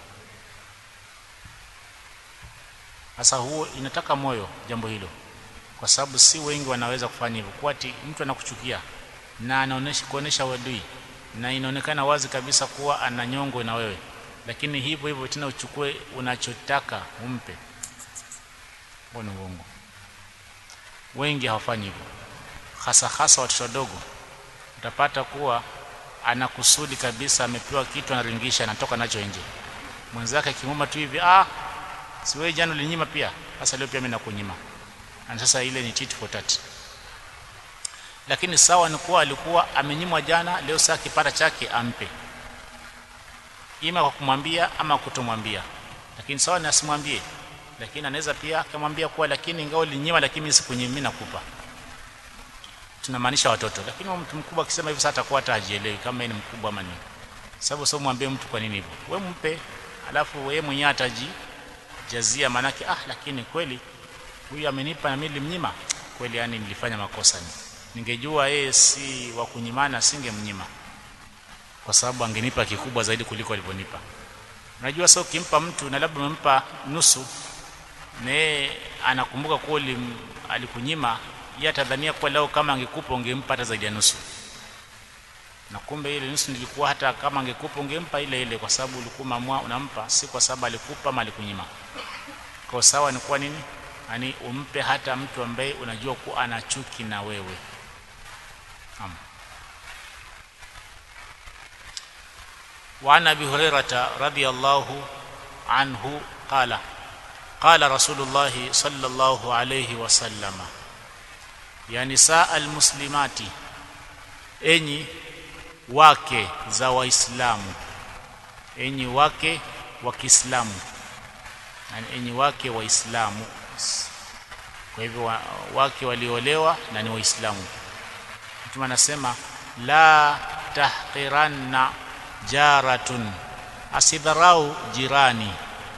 sasa huo inataka moyo jambo hilo kwa sababu si wengi wanaweza kufanya hivyo kwa ati mtu anakuchukia na anaonesha kuonesha wadui na inaonekana wazi kabisa kuwa ana nyongo na wewe lakini hivyo hivyo tena uchukue unachotaka umpe huo ni uongo wengi hawafanyi hivyo hasa hasa watoto wadogo utapata kuwa anakusudi kabisa amepewa kitu anaringisha anatoka nacho nje mwenzake akimuma tu hivi ah si wewe jana ulinyima pia sasa leo pia mimi nakunyima na sasa ile ni tit for tat lakini sawa ni kuwa alikuwa amenyimwa jana leo saa kipata chake ampe ima kwa kumwambia ama kutomwambia lakini sawa ni asimwambie lakini anaweza pia akamwambia kuwa lakini ingawa ulinyima lakini mimi sikunyima mimi nakupa tunamaanisha watoto lakini mtu mkubwa akisema hivyo sasa atakuwa hata hajielewi kama yeye ni mkubwa ama nini sababu sio mwambie mtu kwa nini hivyo wewe mpe alafu yeye mwenyewe atajijazia manake ah lakini kweli huyu amenipa na mimi nilimnyima kweli yani nilifanya makosa ni ningejua yeye si wa kunyimana singemnyima kwa sababu angenipa kikubwa zaidi kuliko alivyonipa unajua sasa ukimpa mtu na labda umempa nusu na yeye anakumbuka kuwa alikunyima yeye atadhania kuwa leo kama angekupa ungempa hata zaidi ya nusu na kumbe ile nusu nilikuwa hata kama angekupa ungempa ile ile kwa sababu ulikuwa mamua unampa si kwa sababu alikupa ama alikunyima kwa sawa ni kwa nini yani umpe hata mtu ambaye unajua kuwa ana chuki na wewe Am. وعن ابي هريره رضي الله عنه قال قال رسول الله صلى الله عليه وسلم يا نساء المسلمات enyi wake za waislamu enyi wake wa Kiislamu yani enyi wake waislamu kwa hivyo wa, wake waliolewa na ni waislamu mtume anasema la tahqiranna jaratun asidharau jirani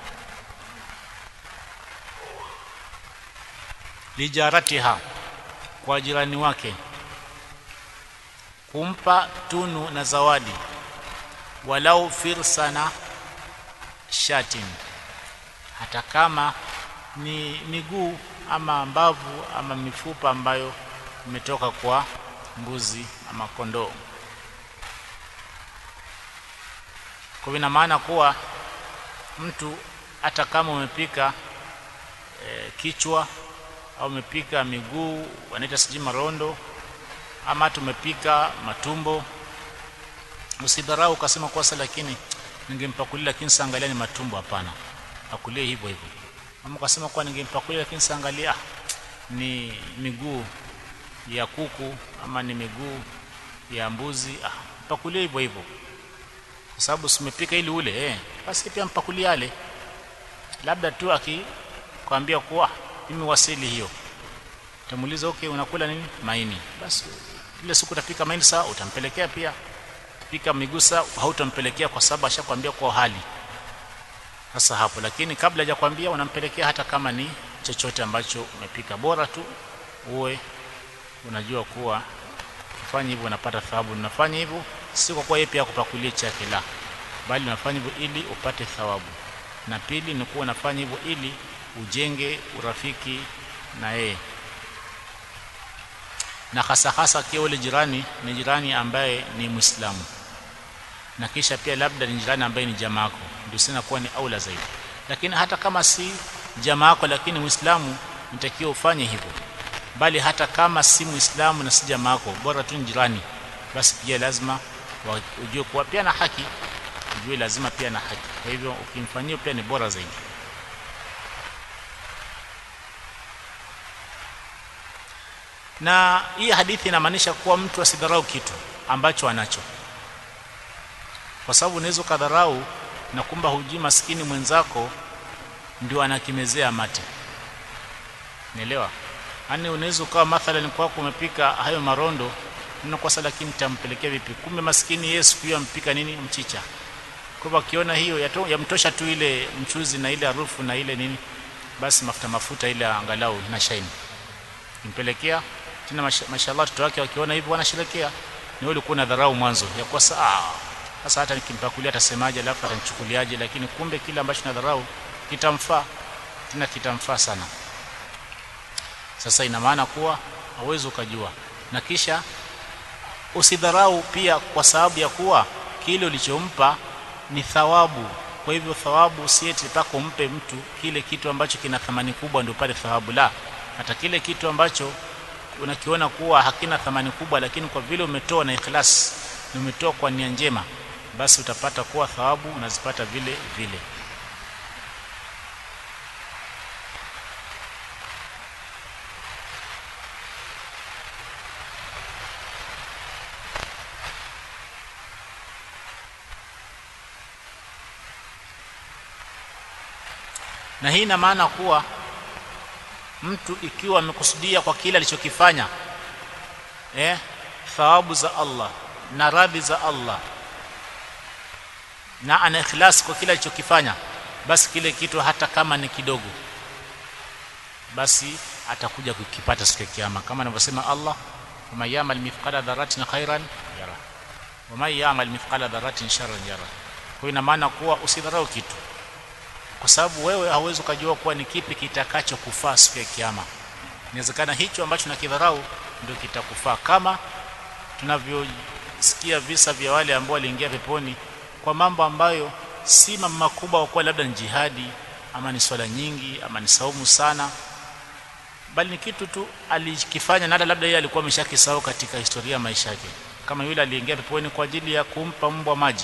lijaratiha kwa jirani wake kumpa tunu na zawadi walau firsana shatin hata kama ni miguu ama mbavu ama mifupa ambayo imetoka kwa mbuzi ama kondoo kwa ina maana kuwa mtu hata kama umepika e, kichwa au umepika miguu wanaita sijui marondo ama hata umepika matumbo usidharau ukasema kwa sasa lakini ningempakulia lakini saangalia ni matumbo hapana pakulie hivyo hivyo ama ukasema kwa ningempakulia lakini saangalia ni miguu ya kuku ama ni miguu ya mbuzi ah pakulie hivyo hivyo kwa sababu simepika ili ule eh basi pia mpakulie yale labda tu akikwambia kuwa mimi wasili hiyo utamuuliza okay unakula nini maini basi ile siku utapika maini saa utampelekea pia pika miguu saa hautampelekea kwa sababu ashakwambia kwa hali sasa hapo lakini kabla hajakwambia unampelekea hata kama ni chochote ambacho umepika bora tu uwe unajua kuwa kufanya hivyo unapata thawabu unafanya hivyo si kwa kuwa yeye pia kupakulia chake la bali unafanya hivyo ili upate thawabu na pili ni kuwa unafanya hivyo ili ujenge urafiki na yeye na hasa hasa akiwa ule jirani ni jirani ambaye ni Muislamu na kisha pia labda ni jirani ambaye ni jamaa yako ndio sina kuwa ni aula zaidi lakini hata kama si jamaa yako lakini Muislamu nitakiwa ufanye hivyo bali hata kama si Muislamu na si jamaa yako bora tu ni jirani basi pia lazima ujue kuwa pia na haki ujue lazima pia na haki kwa hivyo ukimfanyia pia ni bora zaidi na hii hadithi inamaanisha kuwa mtu asidharau kitu ambacho anacho kwa sababu unaweza kadharau na kumba hujui maskini mwenzako ndio anakimezea mate nielewa yani unaweza ukawa mathalan kwako umepika hayo marondo ninakosa lakini tampelekea vipi kumbe maskini Yesu pia ampika nini mchicha kwa hivyo akiona hiyo yamtosha tu ile mchuzi na ile harufu na ile nini basi mafuta mafuta ile angalau na shine impelekea tena mashallah watoto wake wakiona hivyo wanasherekea ni wewe ulikuwa dharau mwanzo ya kwa saa sasa hata nikimpakulia atasemaje alafu atanichukuliaje lakini kumbe kile ambacho nadharau kitamfaa tena kitamfaa sana sasa ina maana kuwa hauwezi ukajua na kisha usidharau pia kwa sababu ya kuwa kile ulichompa ni thawabu kwa hivyo thawabu usieti mpaka umpe mtu kile kitu ambacho kina thamani kubwa ndio pale thawabu la hata kile kitu ambacho unakiona kuwa hakina thamani kubwa lakini kwa vile umetoa na ikhlas na umetoa kwa nia njema basi utapata kuwa thawabu unazipata vile vile na hii ina maana kuwa mtu ikiwa amekusudia kwa kile alichokifanya eh thawabu za Allah na radhi za Allah na ana ikhlas kwa kile alichokifanya basi kile kitu hata kama ni kidogo basi atakuja kukipata siku ya kiyama kama anavyosema Allah wama yamal mithqala dharratin khairan yara wama yamal mithqala dharratin sharran yara kwa ina maana kuwa usidharau kitu kwa sababu wewe hauwezi ukajua kuwa ni kipi kitakachokufaa siku ya kiyama inawezekana hicho ambacho nakidharau ndio kitakufaa kama tunavyosikia visa vya wale ambao waliingia peponi kwa mambo ambayo si mambo makubwa kwa labda ni jihadi ama ni swala nyingi ama ni saumu sana bali ni kitu tu alikifanya na labda yeye alikuwa ameshakisahau katika historia ya maisha yake kama yule aliingia peponi kwa ajili ya kumpa mbwa maji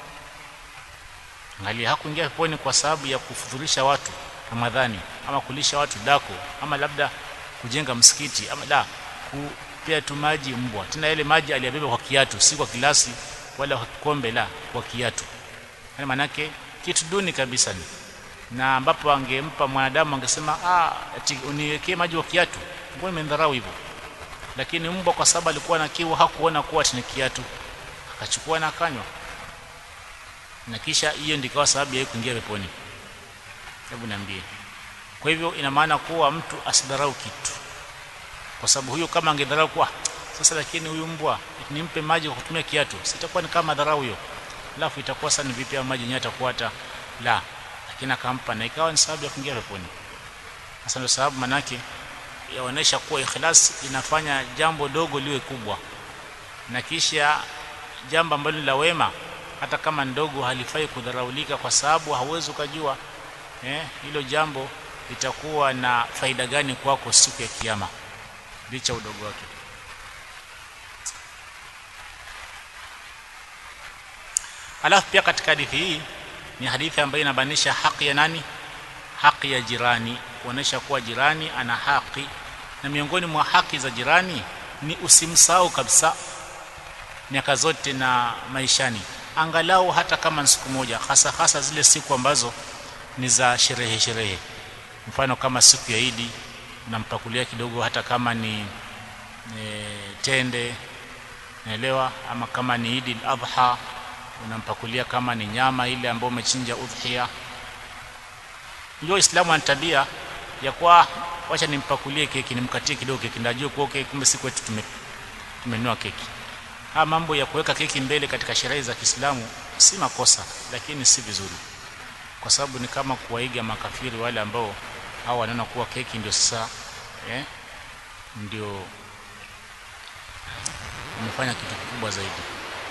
angalia hakuingia peponi kwa sababu ya kufudhurisha watu Ramadhani ama kulisha watu dako ama labda kujenga msikiti ama la kupea tu maji mbwa tena ile maji aliyabeba kwa kiatu si kwa kilasi wala kwa kikombe la kwa kiatu yani manake kitu duni kabisa ni na ambapo angempa mwanadamu angesema ah ati uniwekee maji kwa kiatu mbona imendharau hivyo lakini mbwa kwa sababu alikuwa na kiu hakuona kuwa ni kiatu akachukua na akanywa na kisha hiyo ndikawa sababu ya kuingia peponi hebu niambie kwa hivyo ina maana kuwa mtu asidharau kitu kwa sababu huyo kama angedharau kwa sasa lakini huyu mbwa nimpe maji kwa kutumia kiatu sitakuwa ni kama dharau hiyo alafu itakuwa sana vipi maji yenyewe atakuwa hata la lakini akampa na ikawa ni sababu ya kuingia peponi sasa ndio sababu manake yaonesha kuwa ikhlas inafanya jambo dogo liwe kubwa na kisha jambo ambalo la wema hata kama ndogo halifai kudharaulika kwa sababu hauwezi ukajua eh, hilo jambo litakuwa na faida gani kwako siku ya kiyama licha udogo wake alafu pia katika hadithi hii ni hadithi ambayo inabanisha haki ya nani haki ya jirani kuonesha kuwa jirani ana haki na miongoni mwa haki za jirani ni usimsahau kabisa miaka zote na maishani angalau hata kama ni siku moja hasa hasa zile siku ambazo ni za sherehe sherehe mfano kama siku ya Idi unampakulia kidogo hata kama ni e, tende naelewa ama kama ni Idi al-Adha unampakulia kama ni nyama ile ambayo umechinja udhiya ndio Uislamu ana tabia ya kwa wacha nimpakulie keki nimkatie kidogo keki ndajua kwa keki kumbe siku yetu tume tumenunua keki haya mambo ya kuweka keki mbele katika sherehe za Kiislamu si makosa lakini si vizuri kwa sababu ni kama kuwaiga makafiri wale ambao hao wanaona kuwa keki ndio sasa eh, ndio umefanya kitu kikubwa zaidi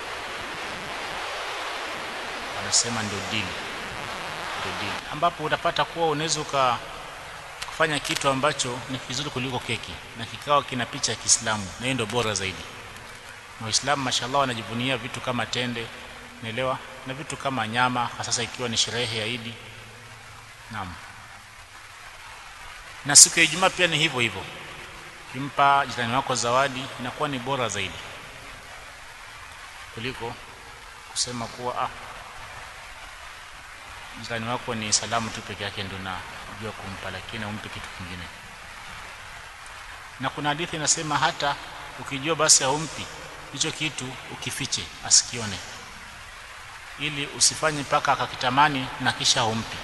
wanasema ndio dini ndio dini ambapo utapata kuwa unaweza kufanya kitu ambacho ni kizuri kuliko keki na kikawa kina picha ya Kiislamu na hiyo ndio bora zaidi na Waislamu mashallah wanajivunia vitu kama tende naelewa na vitu kama nyama hasa ikiwa ni sherehe ya Idi naam na siku ya Ijumaa pia ni hivyo hivyo kimpa jirani wako zawadi inakuwa ni bora zaidi kuliko kusema kuwa ah jirani wako ni salamu tu peke yake ndio najua kumpa lakini umpe kitu kingine na kuna hadithi inasema hata ukijua basi haumpi hicho kitu ukifiche asikione ili usifanye mpaka akakitamani na kisha humpi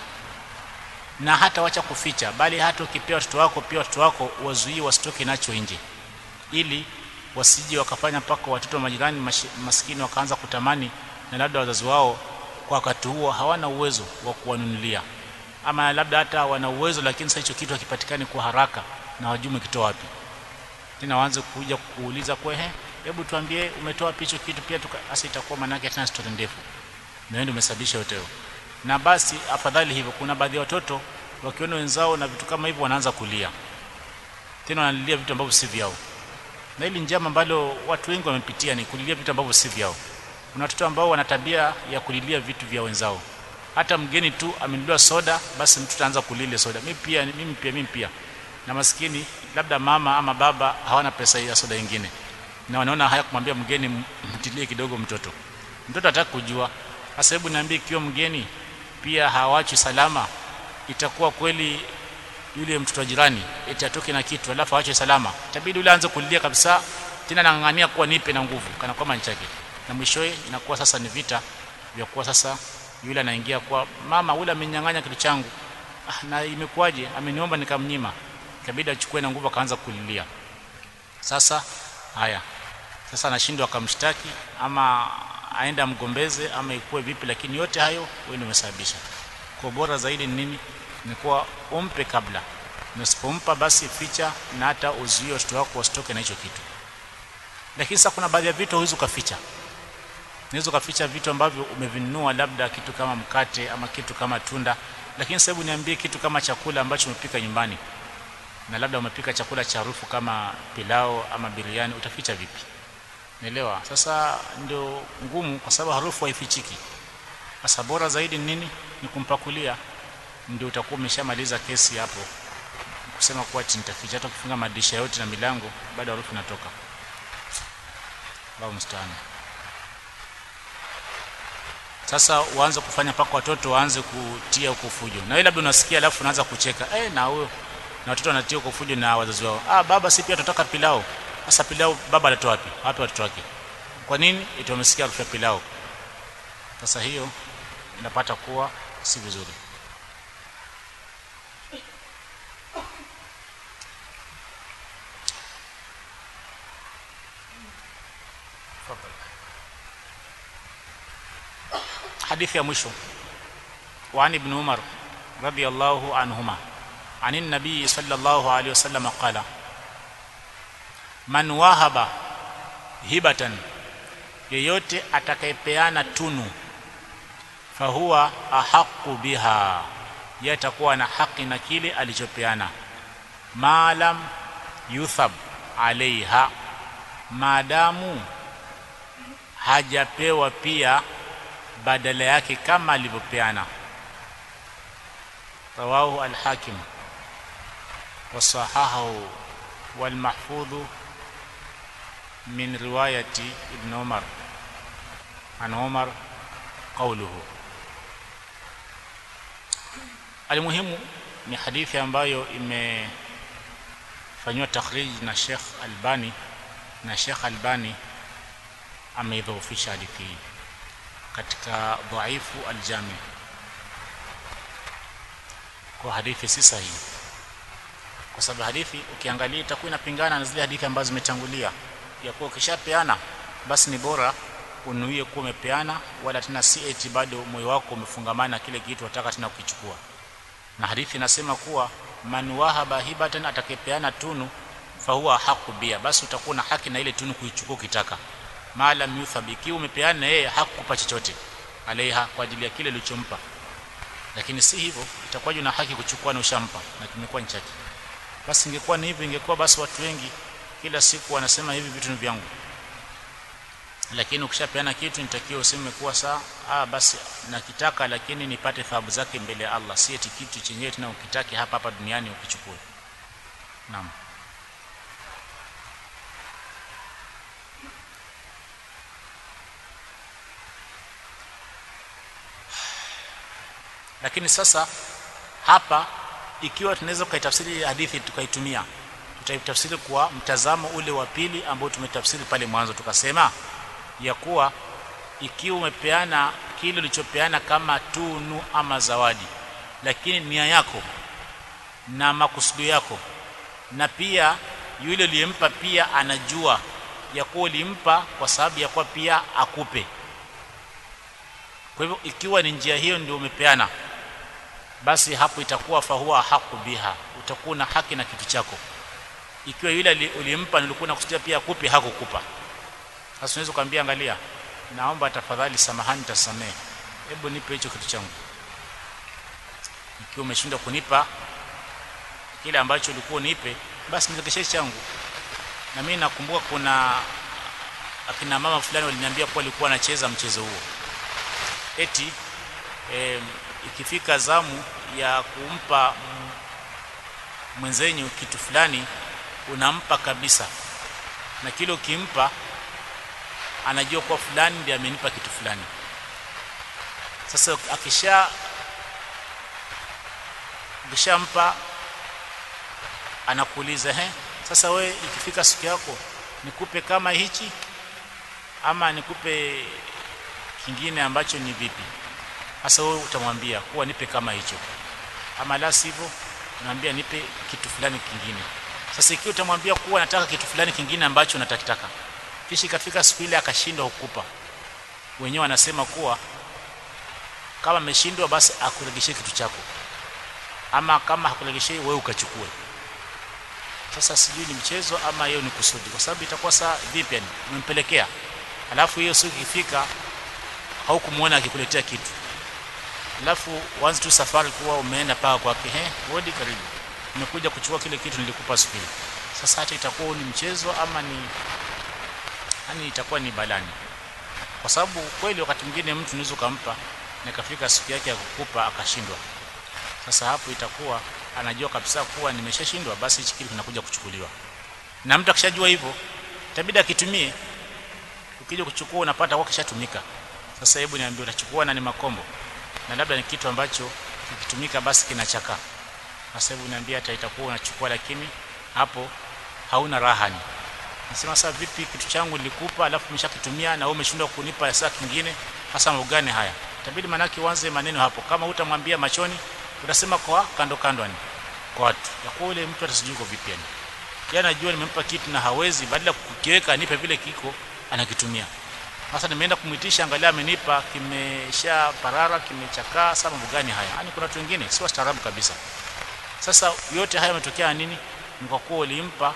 na hata wacha kuficha bali hata ukipea watoto wako pia watoto wako wazuie wasitoke nacho nje ili wasije wakafanya mpaka watoto wa majirani maskini wakaanza kutamani na labda wazazi wao kwa wakati huo hawana uwezo wa kuwanunulia ama labda hata wana uwezo lakini sasa hicho kitu hakipatikani kwa haraka na wajui kitoa wapi tena waanze kuja kuuliza kwa ehe hebu tuambie umetoa wapi hicho kitu pia hasa itakuwa manake tena story ndefu na wewe umesababisha yote na basi afadhali hivyo kuna baadhi ya watoto wakiona wenzao na vitu kama hivyo wanaanza kulia tena wanalilia vitu ambavyo si vyao na hili njama ambalo watu wengi wamepitia ni kulilia vitu ambavyo si vyao kuna watoto ambao wana tabia ya kulilia vitu vya wenzao hata mgeni tu amenuliwa soda basi mtu ataanza kulilia soda mimi pia mimi pia mimi pia na maskini labda mama ama baba hawana pesa ya soda nyingine na wanaona haya kumwambia mgeni mtilie kidogo mtoto mtoto ataka kujua sasa hebu niambie ikiwa mgeni pia hawachi salama itakuwa kweli yule mtoto wa jirani eti atoke na kitu alafu aache salama itabidi yule aanze kulilia kabisa tena nang'ang'ania kuwa nipe na nguvu kana kwamba nichake na mwishowe inakuwa sasa ni vita vya kuwa sasa yule anaingia kwa mama yule amenyang'anya kitu changu ah, na imekuwaje ameniomba nikamnyima ikabidi achukue na nguvu akaanza kulilia sasa haya sasa anashindwa akamshtaki ama aenda mgombeze ama ikuwe vipi lakini yote hayo wewe ndio umesababisha kwa bora zaidi ni nini ni kuwa umpe kabla na usipompa basi ficha na hata uzuie watoto wako wasitoke na hicho kitu lakini sasa kuna baadhi ya vitu huwezi ukaficha unaweza ukaficha vitu ambavyo umevinunua labda kitu kama mkate ama kitu kama tunda lakini sasa hebu niambie kitu kama chakula ambacho umepika nyumbani na labda umepika chakula cha harufu kama pilao ama biriani utaficha vipi Naelewa. Sasa ndio ngumu kwa sababu harufu haifichiki. Sasa bora zaidi ni nini? Ni kumpakulia. Ndio utakuwa umeshamaliza kesi hapo. Kusema kuwa nitaficha hata ukifunga madirisha yote na milango bado harufu inatoka. Allahu musta'an. Sasa uanze kufanya paka watoto waanze kutia huko fujo. Na wewe labda unasikia alafu unaanza kucheka. Eh, na huyo na watoto wanatia huko fujo na wazazi wao. Ah, baba si pia tutaka pilao. Sasa pilau baba anatoa wapi? Wapi watoto wake? Kwa nini? Eti wamesikia harufu ya pilau. Sasa hiyo inapata kuwa si vizuri. Hadithi ya mwisho وعن ابن عمر رضي الله عنهما عن النبي صلى الله عليه وسلم قال man wahaba hibatan yeyote atakayepeana tunu fahuwa ahaqu biha yeye atakuwa na haki na kile alichopeana maalam yuthab alaiha maadamu hajapewa pia badala yake kama alivyopeana rawahu alhakim wasahahahu walmahfudhu min riwayati ibn umar an umar qawluhu almuhimu ni hadithi ambayo imefanywa takhrij na Sheikh Albani na Sheikh Albani ameidhoofisha hadithi hii katika dhaifu aljami kwa hadithi si sahihi kwa sababu hadithi ukiangalia itakuwa inapingana na zile hadithi ambazo zimetangulia ya kuwa ukishapeana basi ni bora unuie kuwa umepeana wala tena si eti bado moyo wako umefungamana na kile kitu wataka tena kukichukua na hadithi inasema kuwa man wahaba hibatan atakayepeana tunu fahuwa haqu bia basi utakuwa na haki na ile tunu kuichukua ukitaka maalam yuthab ikiwa umepeana na yeye hakukupa chochote alaiha kwa ajili ya kile ulichompa lakini si hivyo itakuwa na haki kuchukua na ushampa na kimekuwa ni chake basi ingekuwa ni hivyo ingekuwa basi watu wengi kila siku wanasema hivi vitu ni vyangu lakini ukishapeana kitu nitakiwa useme kuwa saa ah basi nakitaka lakini nipate thawabu zake mbele ya Allah si eti kitu chenyewe tena ukitake hapa hapa duniani ukichukue naam lakini sasa hapa ikiwa tunaweza kuitafsiri hadithi tukaitumia tutaitafsiri kwa mtazamo ule wa pili ambao tumetafsiri pale mwanzo tukasema ya kuwa ikiwa umepeana kile ulichopeana kama tunu ama zawadi lakini nia yako na makusudio yako na pia yule uliyempa pia anajua ya kuwa ulimpa kwa sababu ya kuwa pia akupe kwa hivyo ikiwa ni njia hiyo ndio umepeana basi hapo itakuwa fahuwa haku biha utakuwa na haki na kitu chako ikiwa yule ulimpa nilikuwa nakusudia pia akupe hakukupa sasa unaweza kumwambia angalia naomba tafadhali samahani tasamee hebu nipe hicho kitu changu ikiwa umeshindwa kunipa kile ambacho ulikuwa unipe basi nirekeshe changu na mimi nakumbuka kuna akina mama fulani waliniambia kuwa walikuwa wanacheza mchezo huo eti e, ikifika zamu ya kumpa mwenzenyu kitu fulani unampa kabisa na kile ukimpa anajua kuwa fulani ndiye amenipa kitu fulani sasa akisha ukishampa anakuuliza he sasa we ikifika siku yako nikupe kama hichi ama nikupe kingine ambacho ni vipi sasa wewe utamwambia kuwa nipe kama hicho ama la sivyo unamwambia nipe kitu fulani kingine sasa ikiwa utamwambia kuwa nataka kitu fulani kingine ambacho unatakitaka kisha ikafika siku ile akashindwa kukupa wenyewe wanasema kuwa kama ameshindwa basi akuregeshe kitu chako ama kama hakuregeshe wewe ukachukue sasa sijui ni mchezo ama hiyo ni kusudi kwa sababu itakuwa saa vipi yani umempelekea alafu hiyo siku ikifika haukumuona akikuletea kitu alafu wanzi tu safari kuwa umeenda paka kwake he hodi karibu nimekuja kuchukua kile kitu nilikupa siku ile sasa hata itakuwa ni mchezo ama ni yani itakuwa ni balani kwa sababu kweli wakati mwingine mtu unaweza kumpa na ikafika siku yake ya kukupa akashindwa sasa hapo itakuwa anajua kabisa kuwa nimeshashindwa basi hichi kitu kinakuja kuchukuliwa na mtu akishajua hivyo itabidi akitumie ukija kuchukua unapata kwa kishatumika sasa hebu niambie utachukua na ni makombo na labda ni kitu ambacho kikitumika basi kinachakaa sasa hebu niambie hata itakuwa unachukua lakini hapo hauna rahani nasema sasa vipi kitu changu nilikupa alafu umeshakitumia na wewe umeshindwa kunipa saa kingine hasa mambo gani haya itabidi manaki uanze maneno hapo kama utamwambia machoni utasema kwa kando kando ni kwa watu ya kwa yule mtu atasijui kwa vipi yani yeye anajua nimempa kitu na hawezi badala ya kukiweka anipe vile kiko anakitumia sasa nimeenda kumwitisha angalia amenipa kimesha parara kimechakaa sasa mambo gani haya yani kuna watu wengine si wastaarabu kabisa sasa yote haya yametokea nini ni kwa kuwa ulimpa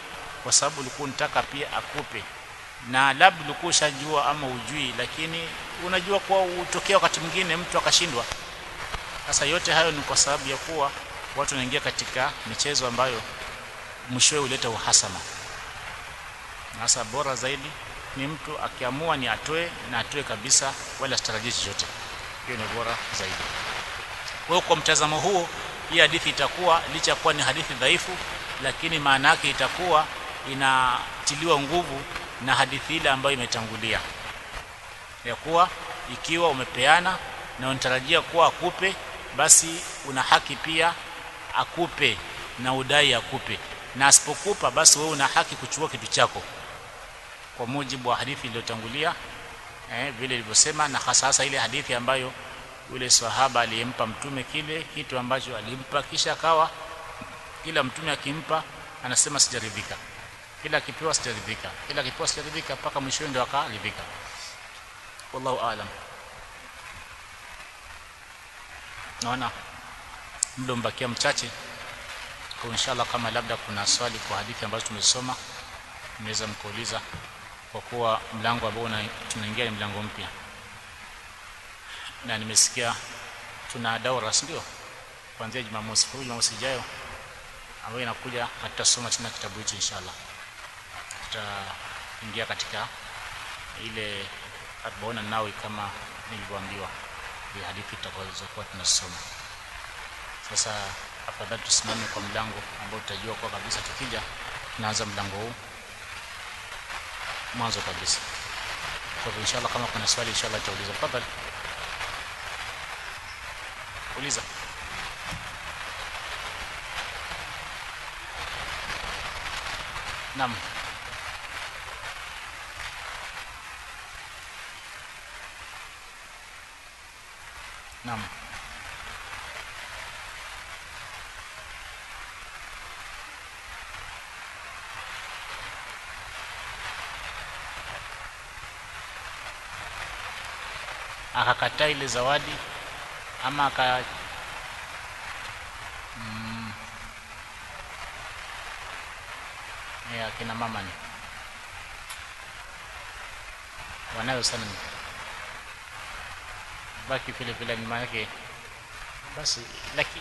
kwa sababu ulikuwa unataka pia akupe na labda ulikuwa ushajua ama ujui lakini unajua kuwa utokea wakati mwingine mtu akashindwa sasa yote hayo ni kwa sababu ya kuwa watu wanaingia katika michezo ambayo mwishowe huleta uhasama sasa bora zaidi ni mtu akiamua ni atoe na atoe kabisa wala asitarajie chochote hiyo ni bora zaidi kwa hiyo kwa mtazamo huo hii hadithi itakuwa licha ya kuwa ni hadithi dhaifu lakini maana yake itakuwa inatiliwa nguvu na hadithi ile ambayo imetangulia ya kuwa ikiwa umepeana na unatarajia kuwa akupe basi una haki pia akupe na udai akupe na asipokupa basi wewe una haki kuchukua kitu chako kwa mujibu wa hadithi iliyotangulia eh, vile ilivyosema na hasa hasa ile hadithi ambayo yule sahaba aliyempa mtume kile kitu ambacho alimpa kisha akawa kila mtume akimpa anasema sijaridhika kila akipewa sijaridhika kila akipewa sijaridhika mpaka mwisho ndio akaridhika wallahu aalam naona muda mbakia mchache kwa inshallah kama labda kuna swali kwa hadithi ambazo tumesoma mnaweza mkauliza kwa kuwa mlango ambao tunaingia ni mlango mpya na nimesikia tuna daura ndio kuanzia Jumamosi kwa Jumamosi ijayo ambayo inakuja hatutasoma tena kitabu hicho inshallah tutaingia katika ile arbaona nawi kama nilivyoambiwa ni hadithi tutakazokuwa tunasoma sasa afadhali tusimame kwa mlango ambao tutajua kwa kabisa tukija tunaanza mlango huu mwanzo kabisa kwa hivyo inshallah kama kuna swali inshallah tutauliza tafadhali uliza Naam. Naam. Akakataa ile zawadi ama aka mm, ya kina mama ni wanayo sana ni baki vile vile ni maana yake basi lakini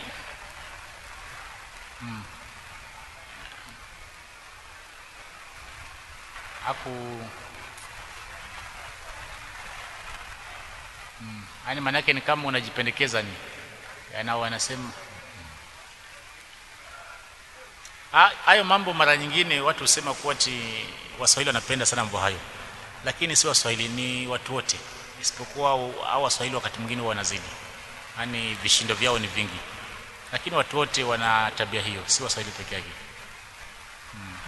mm. haku mm. yani maana yake ni kama unajipendekeza ni yana wanasema hayo mambo mara nyingine watu husema kuwa ti waswahili wanapenda sana mambo hayo lakini si waswahili ni watu wote isipokuwa au waswahili wakati mwingine wanazidi yani vishindo vyao ni vingi lakini watu wote wana tabia hiyo si waswahili peke yake hmm.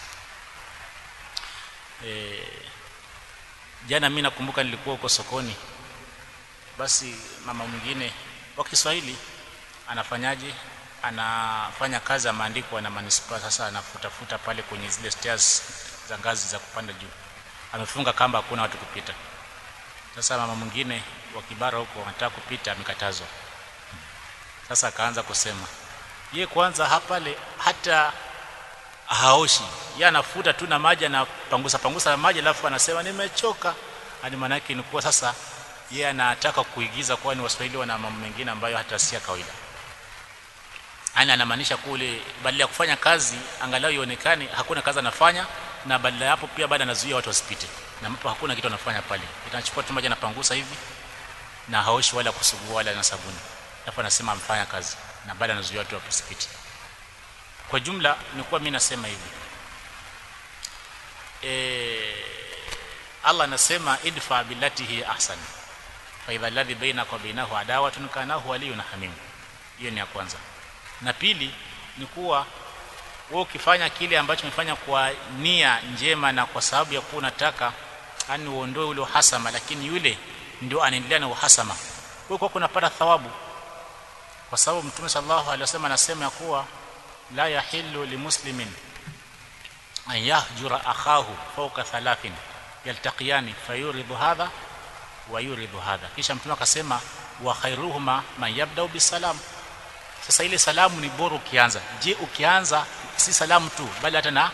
e, jana mimi nakumbuka nilikuwa huko sokoni basi mama mwingine wa Kiswahili anafanyaje anafanya kazi ameandikwa na manispaa sasa anafutafuta pale kwenye zile stairs za ngazi za kupanda juu amefunga kamba hakuna watu kupita sasa mama mwingine wa kibara huko anataka kupita amekatazwa sasa akaanza kusema ye kwanza hapale hata haoshi ye anafuta tu na maji anapangusa pangusa na maji alafu anasema nimechoka ani manake ni kuwa sasa ye anataka kuigiza kuwa ni waswahili wana mambo mengine ambayo hata si ya kawaida yani anamaanisha kule badala ya kufanya kazi angalau ionekane hakuna kazi anafanya na badala ya hapo pia baada anazuia watu wasipite na hapo hakuna kitu anafanya pale itachukua tu maji anapangusa hivi na haoshi wala kusugua wala na sabuni alafu anasema amfanya kazi na baada anazuia watu wasipite kwa jumla ni kuwa mimi nasema hivi e, Allah anasema idfa billati hi ahsan fa idha alladhi bainaka wa bainahu adawatun kanahu waliyun hamim hiyo ni ya kwanza na pili ni kuwa wewe ukifanya kile ambacho umefanya kwa nia njema na kwa sababu ya kuwa unataka yani uondoe ule uhasama lakini yule ndio anaendelea na uhasama wewe kwa kunapata thawabu kwa sababu mtume sallallahu alaihi wasallam anasema ya kuwa la yahillu limuslimin an yahjura akhahu fawqa thalathin yaltaqiyani fayuridu hadha wa yuridu hadha kisha mtume akasema wa khairuhuma man yabda'u bisalam sasa ile salamu ni bora ukianza je ukianza si salamu tu bali hata na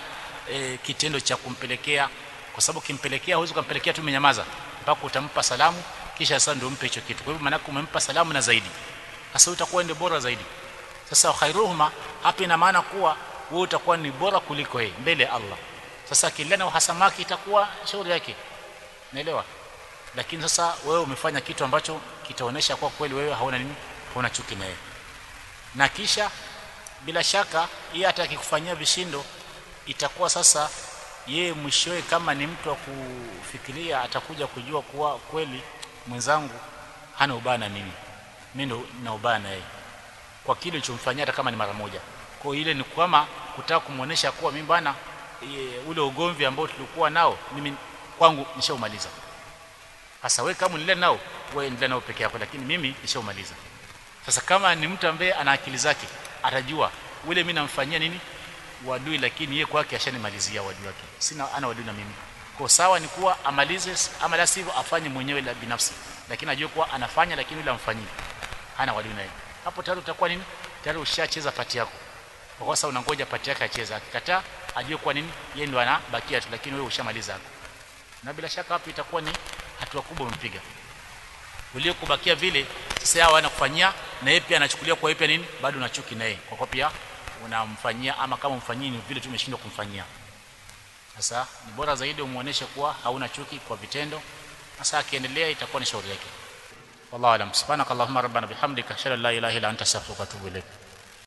e, kitendo cha kumpelekea kwa sababu kimpelekea huwezi kumpelekea tu umenyamaza mpaka utampa salamu kisha sasa ndio umpe hicho kitu kwa hivyo maana umempa salamu na zaidi sasa utakuwa ndio bora zaidi sasa khairuhuma hapa ina maana kuwa wewe utakuwa ni bora kuliko yeye mbele ya Allah sasa kilana uhasamaki itakuwa shauri yake naelewa lakini sasa wewe umefanya kitu ambacho kitaonesha kwa kweli wewe hauna nini hauna chuki na yeye na kisha bila shaka yeye hata akikufanyia vishindo itakuwa sasa yeye mwishowe kama ni mtu wa kufikiria atakuja kujua kuwa kweli mwenzangu hana ubaya na mimi mimi ndo na ubaya na yeye kwa kile nilichomfanyia hata kama ni mara moja kwa ile ni kama kutaka kumuonesha kuwa mimi bana e, ule ugomvi ambao tulikuwa nao mimi kwangu nishaumaliza sasa wewe kama unile nao wewe endelea nao peke yako lakini mimi nishaumaliza sasa kama ni mtu ambaye ana akili zake atajua ule mimi namfanyia nini wadui lakini yeye kwake ashanimalizia wadui wake sina ana wadui na mimi kwa sawa ni kuwa amalize ama la sivyo afanye mwenyewe la binafsi lakini ajue kuwa anafanya lakini yule amfanyii hana wadui naye hapo tayari utakuwa nini tayari ushacheza pati yako kwa sababu unangoja pati yake acheze akikataa ajue kwa nini yeye ndo anabakia tu lakini wewe ushamaliza hapo na bila shaka hapo itakuwa ni hatua kubwa umempiga uliokubakia vile sasa yao anakufanyia na yeye pia anachukulia kwa yeye pia nini bado unachuki na yeye kwa kwa pia unamfanyia ama kama umfanyii ni vile tu umeshindwa kumfanyia sasa ni bora zaidi umuoneshe kuwa hauna chuki kwa vitendo sasa akiendelea itakuwa ni shauri yake wallahu alam subhanakallahumma rabbana bihamdika ashhadu an la ilaha illa anta astaghfiruka wa atubu ilaik